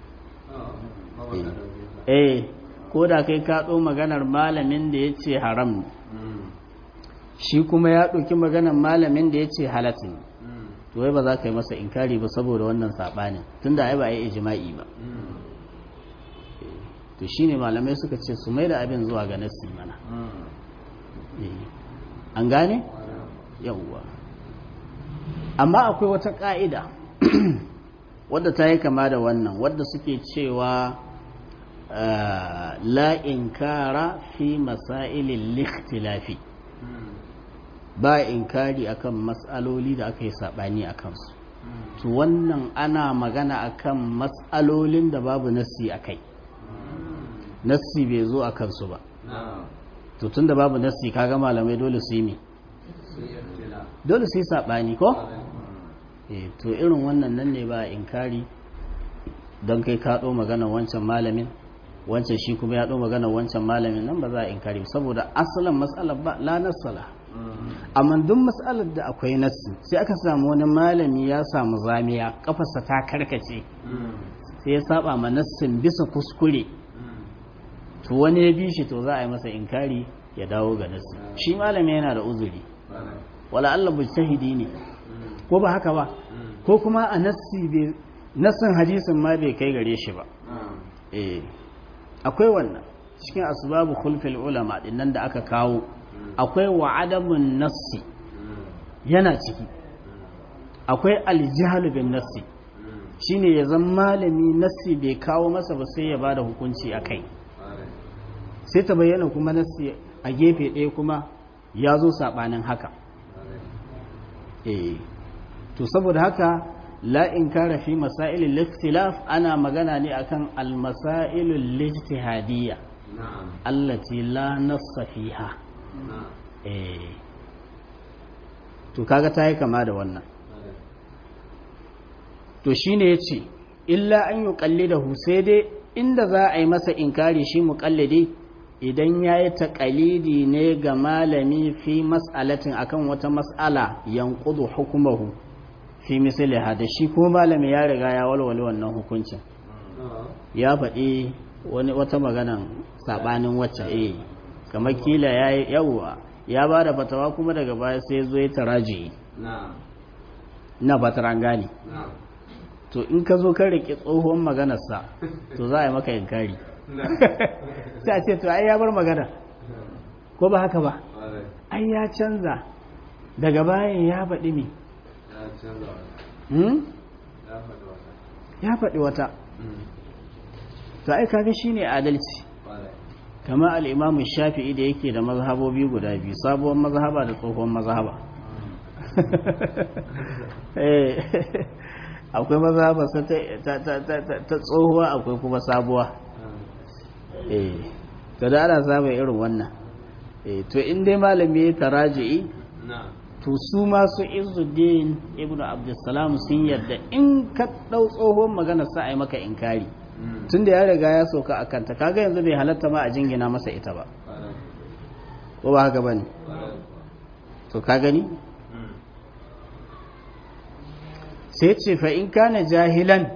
eh ko da kai ka ɗo maganar malamin da ya ce haram shi kuma ya ɗauki maganar malamin da ya ce halatta to wai ba za ka yi masa inkari ba saboda wannan saɓanin tunda ai ba a yi ijima'i ba to shine malamai suka ce su mai da abin zuwa ga nassi mana an gane yawwa amma akwai wata ƙa'ida wadda ta yi kama da wannan wadda suke cewa la inkara fi masailin likhtilafi ba inkari akan matsaloli da aka yi saɓani a kansu to wannan ana magana akan matsalolin da babu nassi a kai nassi bai zo a kansu ba to tun da babu nassi kaga malamai dole su yi mi dole su yi saɓani ko? to irin wannan nan ne ba inkari don kai ka ɗo magana wancan malamin wancan shi kuma ya ɗo magana wancan malamin nan ba za a inkari saboda asalin matsalar ba la nassala amma duk matsalar da akwai nassi sai aka samu wani malami ya samu zamiya kafarsa ta karkace sai ya saba ma nassin bisa kuskure to wani ya bi shi to za a yi masa inkari ya dawo ga nassi shi malami yana da uzuri wala Allah mujtahidi ne ko ba haka ba ko kuma a nassi bai nassin hadisin ma bai kai gare shi ba eh akwai wannan cikin asbabu khulfil ulama dinnan da aka kawo akwai wa adamun nassi yana ciki akwai aljihal bin nassi shine ya zama malami nassi bai kawo masa ba sai ya bada hukunci a kai sai ta bayyana kuma nassi a gefe ɗaya kuma ya zo saɓanin haka eh to saboda haka la inkara fi masailil ikhtilaf ana magana ne akan al masailul ijtihadiyya allati la nassa fiha eh to kaga tayi kama da wannan to shine yace illa an yuqallidahu sai dai inda za a yi masa inkari shi muqallidi idan yayi taqalidi ne ga malami fi mas'alatin akan wata mas'ala yanqudu hukmuhu fi misali da shi ko malami ya riga ya walwale wannan hukuncin ya faɗi wani wata maganan saɓanin wacce eh kamar kila ya yi yawwa ya ba da fatawa kuma daga baya sai zo ya taraji ina fatar an gane to in ka zo kan riƙe tsohon maganarsa to za a yi maka inkari sai a ce to ai ya bar magana ko ba haka ba ai ya canza daga bayan ya faɗi me ya faɗi wata to ai kaga shine adalci kama al-imamu shafi'i da yake da mazhabobi guda biyu sabuwar mazhaba da tsohon mazhaba akwai mazhaba ta tsohuwa akwai kuma sabuwa to da ana samun irin wannan to in dai malami ya taraji'i to su masu izuddin ibnu abdussalam sun yarda in ka ɗau tsohon magana sa a yi maka inkari tun da ya riga ya sauka a kanta kaga yanzu bai halatta ma a jingina masa ita ba ko ba haka bane to ka gani sai ce fa in kana jahilan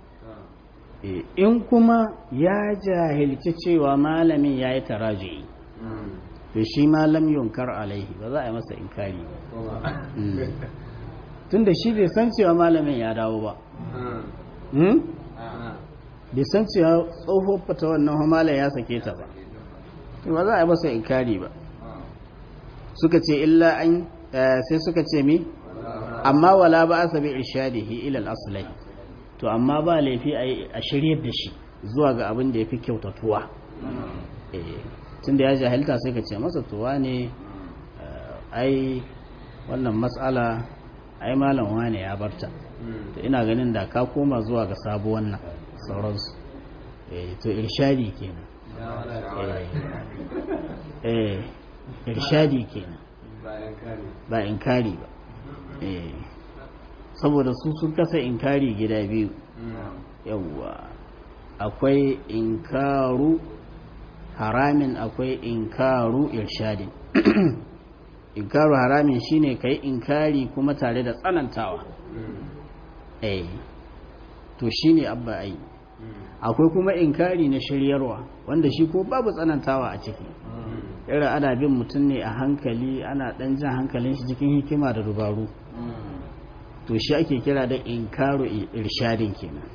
in kuma ya jahilci cewa malamin ya yi taraji'i to shi malam yunkar alaihi ba za a yi masa inkari ba tun da shi bai san cewa malamin ya dawo ba bai san cewa tsohon fata wannan malam ya sake ta ba ba za a yi masa inkari ba suka ce illa an sai suka ce mi amma wala ba a sabi irshadihi ilal aslai to amma ba laifi a shiryar da shi zuwa ga abin da ya fi kyautatuwa tun da ya jahilta sai ka ce masa tuwa ne ai wannan matsala ai malam wane ya barta to ina ganin da ka koma zuwa ga sabuwan nan sauransu to irshadi kenan eh irshadi kenan ba inkari ba saboda su sun kasa inkari gida biyu yawwa akwai inkaru haramin akwai inkaru irshadin inkaru haramin shine kai inkari kuma tare da tsanantawa eh to shine abba ai akwai kuma inkari na shiryarwa wanda shi ko babu tsanantawa a ciki irin ana bin mutum ne a hankali ana dan jan hankalin shi cikin hikima da dubaru to shi ake kira da inkaru irshadin kenan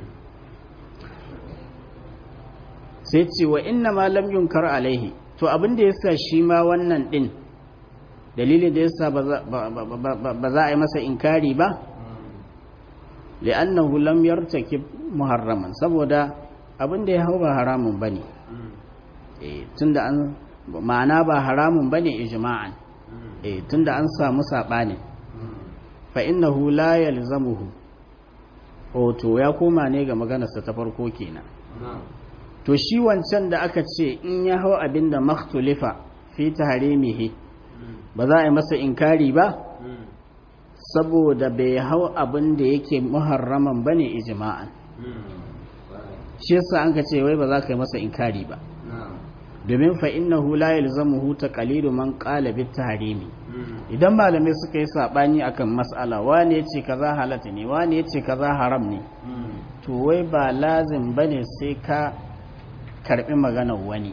sai ce wa inna ma lam yunkar alaihi to abin da yasa shi ma wannan din dalilin da yasa ba za a yi masa inkari ba li'annahu lam yartakib muharraman saboda abin da ya hau ba haramun bane eh tunda an ma'ana ba haramun bane ijma'an eh tunda an samu sabani fa innahu la yalzamuhu to ya koma ne ga maganarsa ta farko kenan to shi wancan da aka ce in ya hau abin da makhtulifa fi taharimihi ba za a yi masa inkari ba saboda bai hau abin da yake muharraman bane ijma'an shi yasa an ka ce wai ba za ka yi masa inkari ba domin fa innahu la yalzamuhu taqlidu man qala bit tahrimi idan malamai suka yi sabani akan mas'ala wani yace kaza halatta ne wani yace kaza haram ne to wai ba lazim bane sai ka karbi maganar wani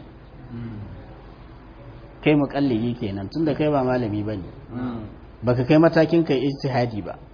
kai muƙallidi kenan tunda kai ba malami bane baka kai matakin kai ijtihadi ba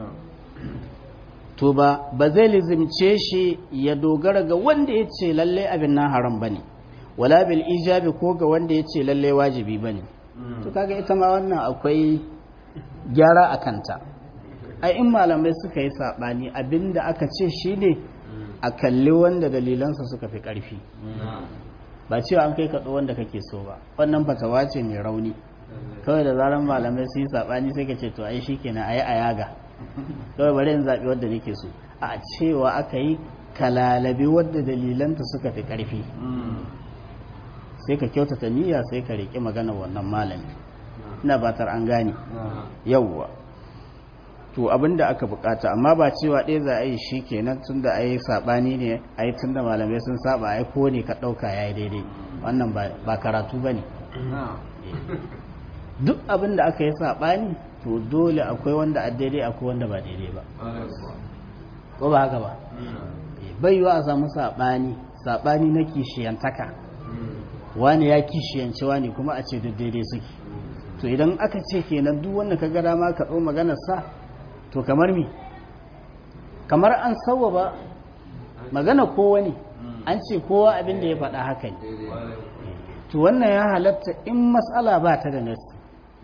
to ba ba zai lizimce shi ya dogara ga wanda ya ce lalle abin nan haram bane wala bil ijabi ko ga wanda ya ce lalle wajibi bane to kaga ita ma wannan akwai gyara a kanta ai in malamai suka yi sabani abinda aka ce shine a kalli wanda dalilansa suka fi karfi ba cewa an kai kaɗo wanda kake so ba wannan fatawa ce mai rauni kawai da zaran malamai su yi sabani sai ka ce to ai shikenan ayi a yaga kawai bari in zaɓi wadda nake so a cewa aka yi kalalabi wadda dalilanta suka fi ƙarfi sai ka kyautata niyya sai ka riƙe magana wannan malami ina batar an gane yawwa to abinda aka bukata amma ba cewa ɗaya za a yi shi kenan tun da a yi saɓani ne a yi tun da malamai sun saba a yi ko ne ka ɗauka ya yi daidai wannan ba karatu ba ne duk abinda aka yi saɓani to dole akwai wanda a daidai akwai wanda ba daidai ba ko ba haka ba bai yiwa a samu saɓani saɓani na kishiyantaka wani ya kishiyanci wani kuma a ce duk daidai suke to idan aka ce kenan duk wanda ka gada ma ka ɗau maganar sa to kamar mi kamar an sauwa ba magana kowa ne an ce kowa abin da ya faɗa haka ne to wannan ya halatta in matsala ba ta da nassi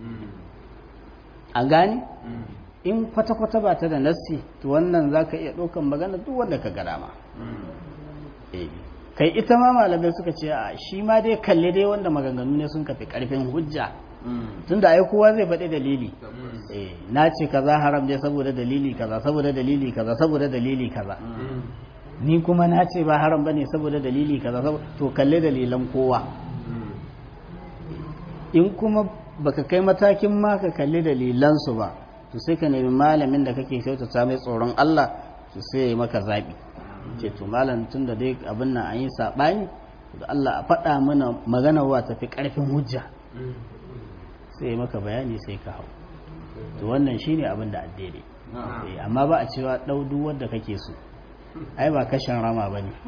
a gani in kwata-kwata ba ta da nassi to wannan za ka iya ɗaukan magana duk wanda ka gada ma kai ita ma malamai suka ce a shi ma dai kalle dai wanda maganganu ne sun kafi karfin hujja tun da ai kowa zai faɗi dalili na ce kaza haram dai saboda dalili kaza saboda dalili kaza saboda dalili kaza ni kuma na ce ba haram bane saboda dalili kaza to kalle dalilan kowa in kuma baka kai matakin ma ka kalli dalilansu ba to sai ka nemi malamin da kake kyautata mai tsoron Allah to sai ya yi maka zaɓi ce to malam tun da dai abin nan an yi saɓani da Allah a faɗa mana magana wa tafi ƙarfin hujja sai maka bayani sai ka hau to wannan shine abin da addini amma ba a cewa ɗau duk wanda kake so ai ba kashin rama ba ne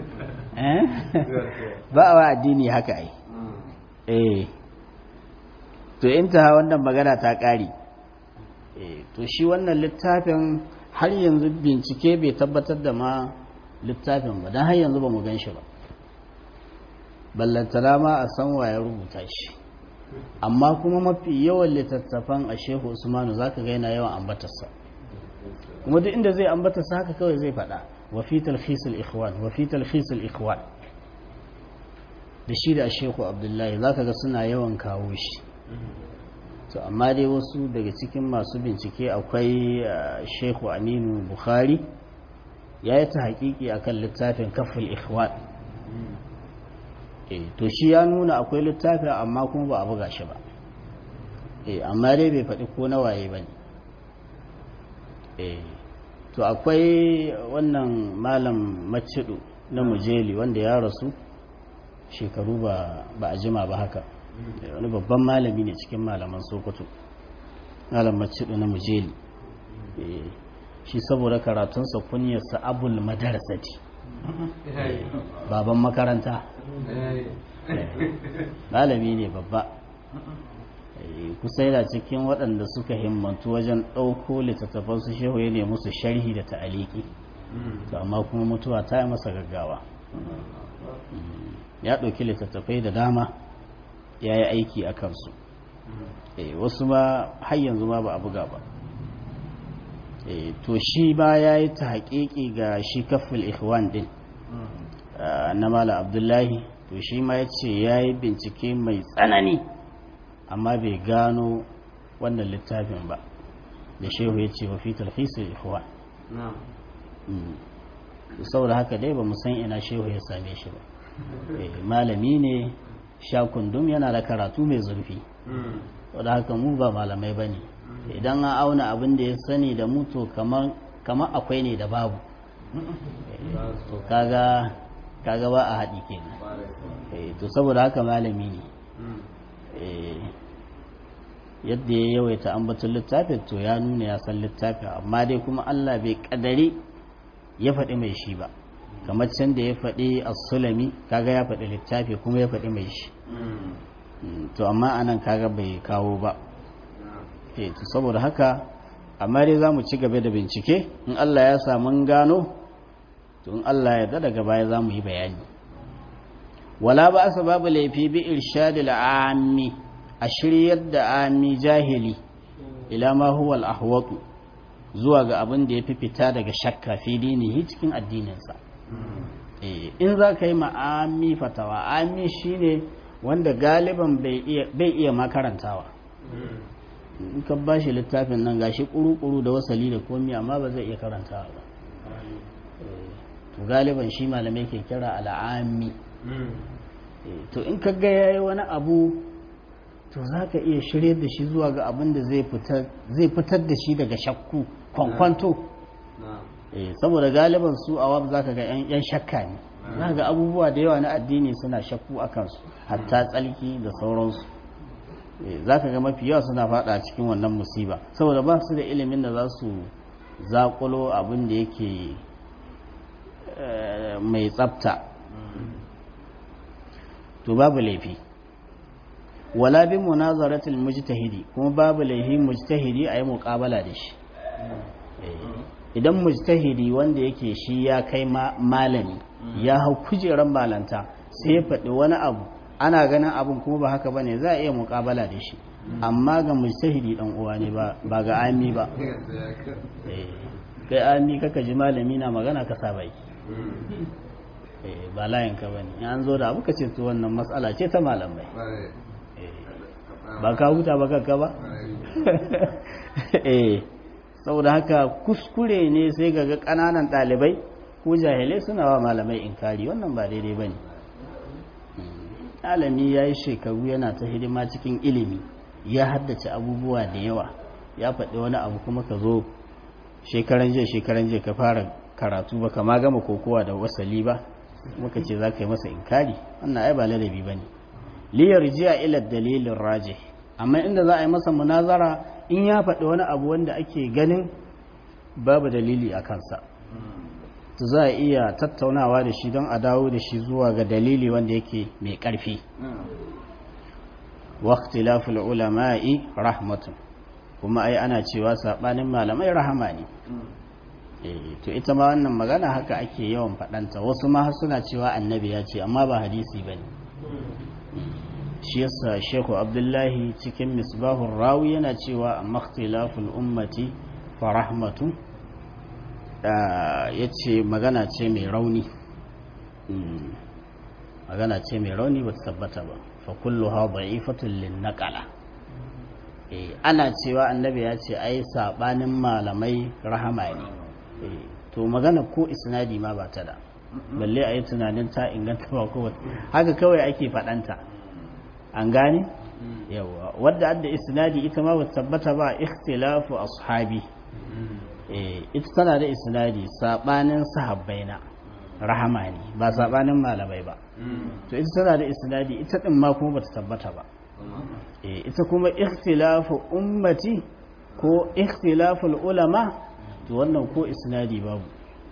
ba a wa addini haka ai eh to in ta wannan magana ta ƙari to shi wannan littafin har yanzu bincike bai tabbatar da ma littafin ba don har yanzu ba mu gan shi ba ballantana ma a san ya rubuta shi amma kuma mafi yawan littattafan a shehu usmanu za ka ga yana yawan ambatarsa kuma duk inda zai ambatarsa haka kawai zai faɗa wa fi talhisul ikhwan wa fi talhisul ikhwan da shi da shehu abdullahi za ka ga suna yawan kawo shi to amma dai wasu daga cikin masu bincike akwai shehu aminu bukhari ya yi ta hakiki a kan littafin kafin ikhwan to shi ya nuna akwai littafin amma kuma ba a buga shi ba amma dai bai faɗi ko na waye ba ne to akwai wannan malam macidu na mujeli wanda ya rasu shekaru ba a jima ba haka wani babban malami ne cikin malaman sokoto malam macidu na mujeli shi saboda karatunsa kunyarsa abul madarasati baban makaranta malami ne babba kusa yana cikin waɗanda suka himmantu wajen ɗauko littattafan su shehu ya nemi musu sharhi da ta'aliki to amma kuma mutuwa ta yi masa gaggawa ya ɗauki littattafai da dama ya yi aiki a kansu wasu ma har yanzu ma ba a buga ba to shi ba ya yi ta haƙiƙi ga shi kafin ikhwan din na mala abdullahi to shi ma ya ce ya yi bincike mai tsanani amma bai gano wannan littafin ba da shehu ya ce wa fi talfisul ikhwan saboda haka dai ba san ina shehu ya same shi ba malami ne sha kundum yana da karatu mai zurfi wadda haka mu ba malamai ba ne idan an auna abin da ya sani da mutu kamar akwai ne da babu to kaga kaga ba a haɗi kenan to saboda haka malami ne yadda ya yawaita ambatun littafin to ya nuna ya san littafin amma dai kuma Allah bai kadari ya faɗi mai shi ba kamar can da ya faɗi as-sulami kaga ya faɗi littafi kuma ya faɗi mai shi to amma anan kaga bai kawo ba eh to saboda haka amma dai zamu ci gaba da bincike in Allah ya sa mun gano to in Allah ya daga baya zamu yi bayani wala ba babu laifi bi irshadil ammi a shiryar da ami jahili ila ma huwa al-ahwatu zuwa ga abin da yafi fita daga shakka fi dinihi cikin addininsa in za ka yi ma'ami fatawa ami shine wanda galiban bai iya makarantawa in ka ba shi littafin nan gashi kuru-kuru da wasali da komi amma ba zai iya karantawa ba to galiban shi malamai ke kira al'ami to in ka ga yayi wani abu to za ka iya shirye da shi zuwa ga abin da zai fitar da shi daga shakku kwankwanto saboda galiban su awam za ka ga 'yan shakka ne za ga abubuwa da yawa na addini suna shakku a kansu hatta tsalki da sauransu za ka ga mafi yawa suna fada cikin wannan musiba saboda ba su da ilimin da za su zakulo abin da yake mai tsafta to babu laifi wala bi munazaratil mujtahidi kuma babu laifi mujtahidi a yi muƙabala da shi idan mujtahidi wanda yake shi ya kai malami ya hau kujeran malanta sai ya faɗi wani abu ana ganin abin kuma ba haka bane za a iya muƙabala da shi amma ga mujtahidi dan uwa ne ba ga ami ba kai ami kaka ji malami na magana ka sa baki ba layin ka bane an zo da abu ka ce to wannan matsala ce ta malamai ba ka huta ba kakka ba eh saboda haka kuskure ne sai ga ƙananan ɗalibai ko jahilai suna wa malamai inkari wannan ba daidai ba ne alami ya yi shekaru yana ta hidima cikin ilimi ya haddace abubuwa da yawa ya faɗi wani abu kuma ka zo shekaran jiya shekaran jiya ka fara karatu ba kama gama kokowa da wasali ba muka ce za ka yi masa inkari wannan ai ba ladabi ba ne liyar jiya ila dalilin raje amma inda za a yi masa munazara in ya faɗi wani abu wanda ake ganin babu dalili a kansa to za a iya tattaunawa da shi don a dawo da shi zuwa ga dalili wanda yake mai ƙarfi waqtilaful ulama'i rahmatun kuma ai ana cewa sabanin malamai rahama ne to ita ma wannan magana haka ake yawan faɗanta wasu ma suna cewa annabi ya ce amma ba hadisi bane shi yasa shehu abdullahi cikin misbahun rawi yana cewa a makhtilaful ummati fa rahmatu ya ce magana ce mai rauni magana ce mai rauni ba ta tabbata ba fa kullu ha da'ifatun lin naqala ana cewa annabi ya ce ai sabanin malamai rahama ne to magana ko isnadi ma ba ta da balle a yi tunanin ta inganta ba ko haka kawai ake faɗanta an gane yawa wadda adda isnadi ita ma ba tabbata ba ikhtilafu ashabi eh ita tana da isnadi sabanin sahabbaina rahama ne ba sabanin malamai ba to ita tana da isnadi ita din ma kuma bata tabbata ba eh ita kuma ikhtilafu ummati ko ikhtilafu ulama to wannan ko isnadi babu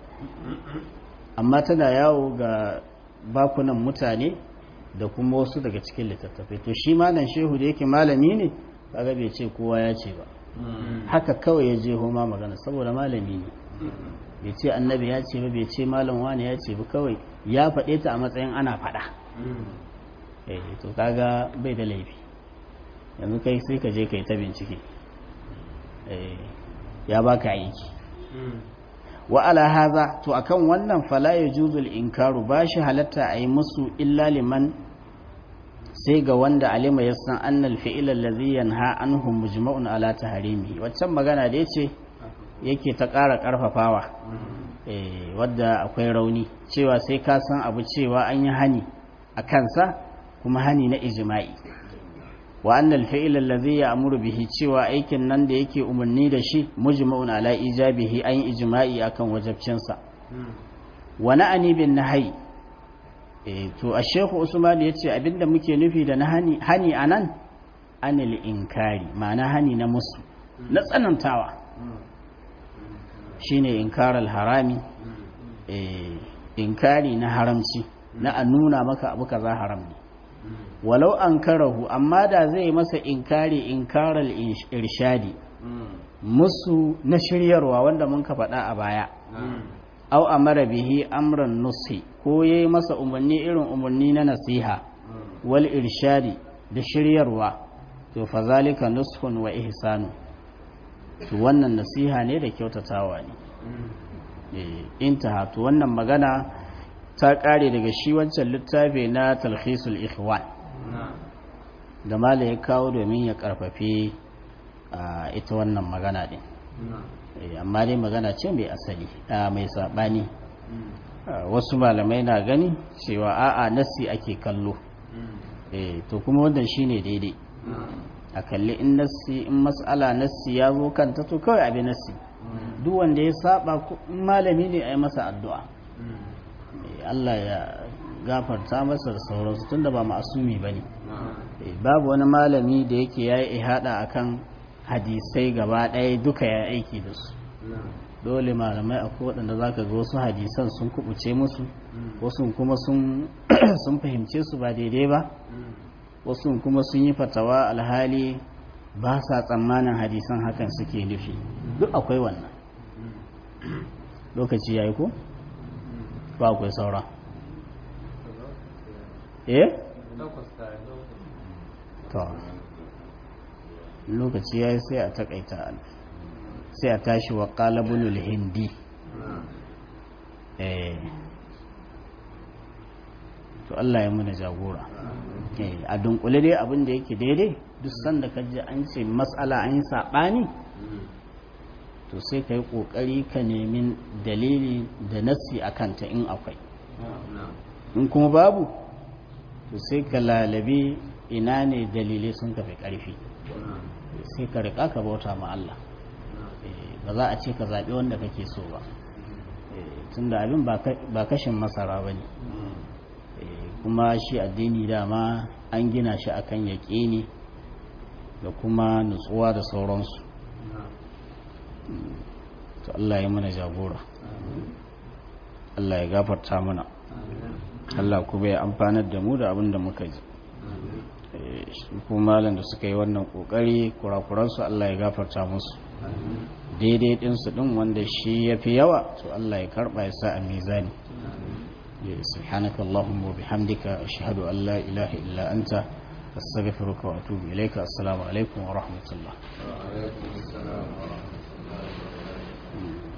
amma tana yawo ga bakunan mutane da kuma wasu daga cikin littattafai to shi malam shehu da yake malami ne kaga bai ce kowa ya ce ba haka kawai ya je homa magana saboda malami ne bai ce annabi ya ce ba bai ce malam wani ya ce ba kawai ya faɗe ta a matsayin ana faɗa eh to kaga bai da laifi yanzu kai sai ka je kai ta bincike eh ya baka aiki wa ala haza to akan wannan fala yajuzu al-inkaru bashi halatta ayi musu illa liman sai ga wanda alima ya san annal fi'il allazi yanha anhu mujma'un ala tahrimi waccan magana da yace yake ta ƙara ƙarfafawa eh wadda akwai rauni cewa sai ka san abu cewa an yi hani a kansa kuma hani na ijma'i wa annal fi'il allazi ya'muru bihi cewa aikin nan da yake umarni da shi mujma'un ala ijabihi an ijma'i akan wajabcinsa wa na'ani bin nahyi eh to a shehu usman ya ce abinda muke nufi da na hani hani anan anil inkari ma'ana hani na musu na tsanantawa shine inkaral harami eh inkari na haramci na a nuna maka abu kaza haram ne walau an karahu amma da zai masa inkari inkaral irshadi musu na shiryarwa wanda mun ka faɗa a baya au amara bihi amran nusi ko yayi masa umarni irin umarni na nasiha wal irshadi da shiryarwa to fa zalika nushun wa ihsanu to wannan nasiha ne da kyautatawa ne eh intaha to wannan magana ta kare daga shi wancan littafi na talkhisul ikhwan da mala ya kawo domin ya karfafe ita wannan magana din amma dai magana ce mai asali mai saɓani wasu malamai na gani cewa a'a nassi ake kallo to kuma wannan shine daidai a kalli in nassi in mas'ala nassi ya zo kanta to kawai abin nassi duk wanda ya saba malami ne a yi masa addu'a Allah ya gafarta masa da sauransu tunda ba ma'asumi ba ne babu wani malami da yake ya yi ihada akan hadisai gaba ɗaya duka ya aiki da su dole malamai akwai waɗanda za ka ga wasu hadisan sun kubuce musu wasu kuma sun fahimce su ba daidai ba wasu kuma sun yi fatawa alhali ba sa tsammanin hadisan hakan suke nufi duk akwai wannan lokaci ya yi ko? ba akwai saura eh? to lokaci ya yi sai a takaita sai a tashi wa kalabunul hindi eh to Allah ya muna jagora a dunkule dai abin da yake daidai duk sanda ka ji an ce matsala an yi saɓani to sai ka yi ƙoƙari ka nemi dalili da nassi a kanta in akwai in kuma babu to sai ka lalabe ina ne dalilai sun kafi ƙarfi sai ka riƙa ka bauta ma Allah ba za a ce ka zaɓi wanda kake so ba tun da abin ba kashin masara ba ne kuma shi addini dama an gina shi akan yaƙini da kuma nutsuwa da sauransu to Allah ya mana jagora Allah ya gafarta mana Allah kuma ya amfanar da mu da abin da muka ji kuma malam da suka yi wannan kokari kurakuransu Allah ya gafarta musu daidai ɗinsu ɗin wanda shi ya fi yawa to Allah ya karɓa ya sa a mizani سبحانك اللهم وبحمدك أشهد أن لا إله إلا أنت أستغفرك وأتوب إليك السلام عليكم ورحمة الله وعليكم السلام ورحمة الله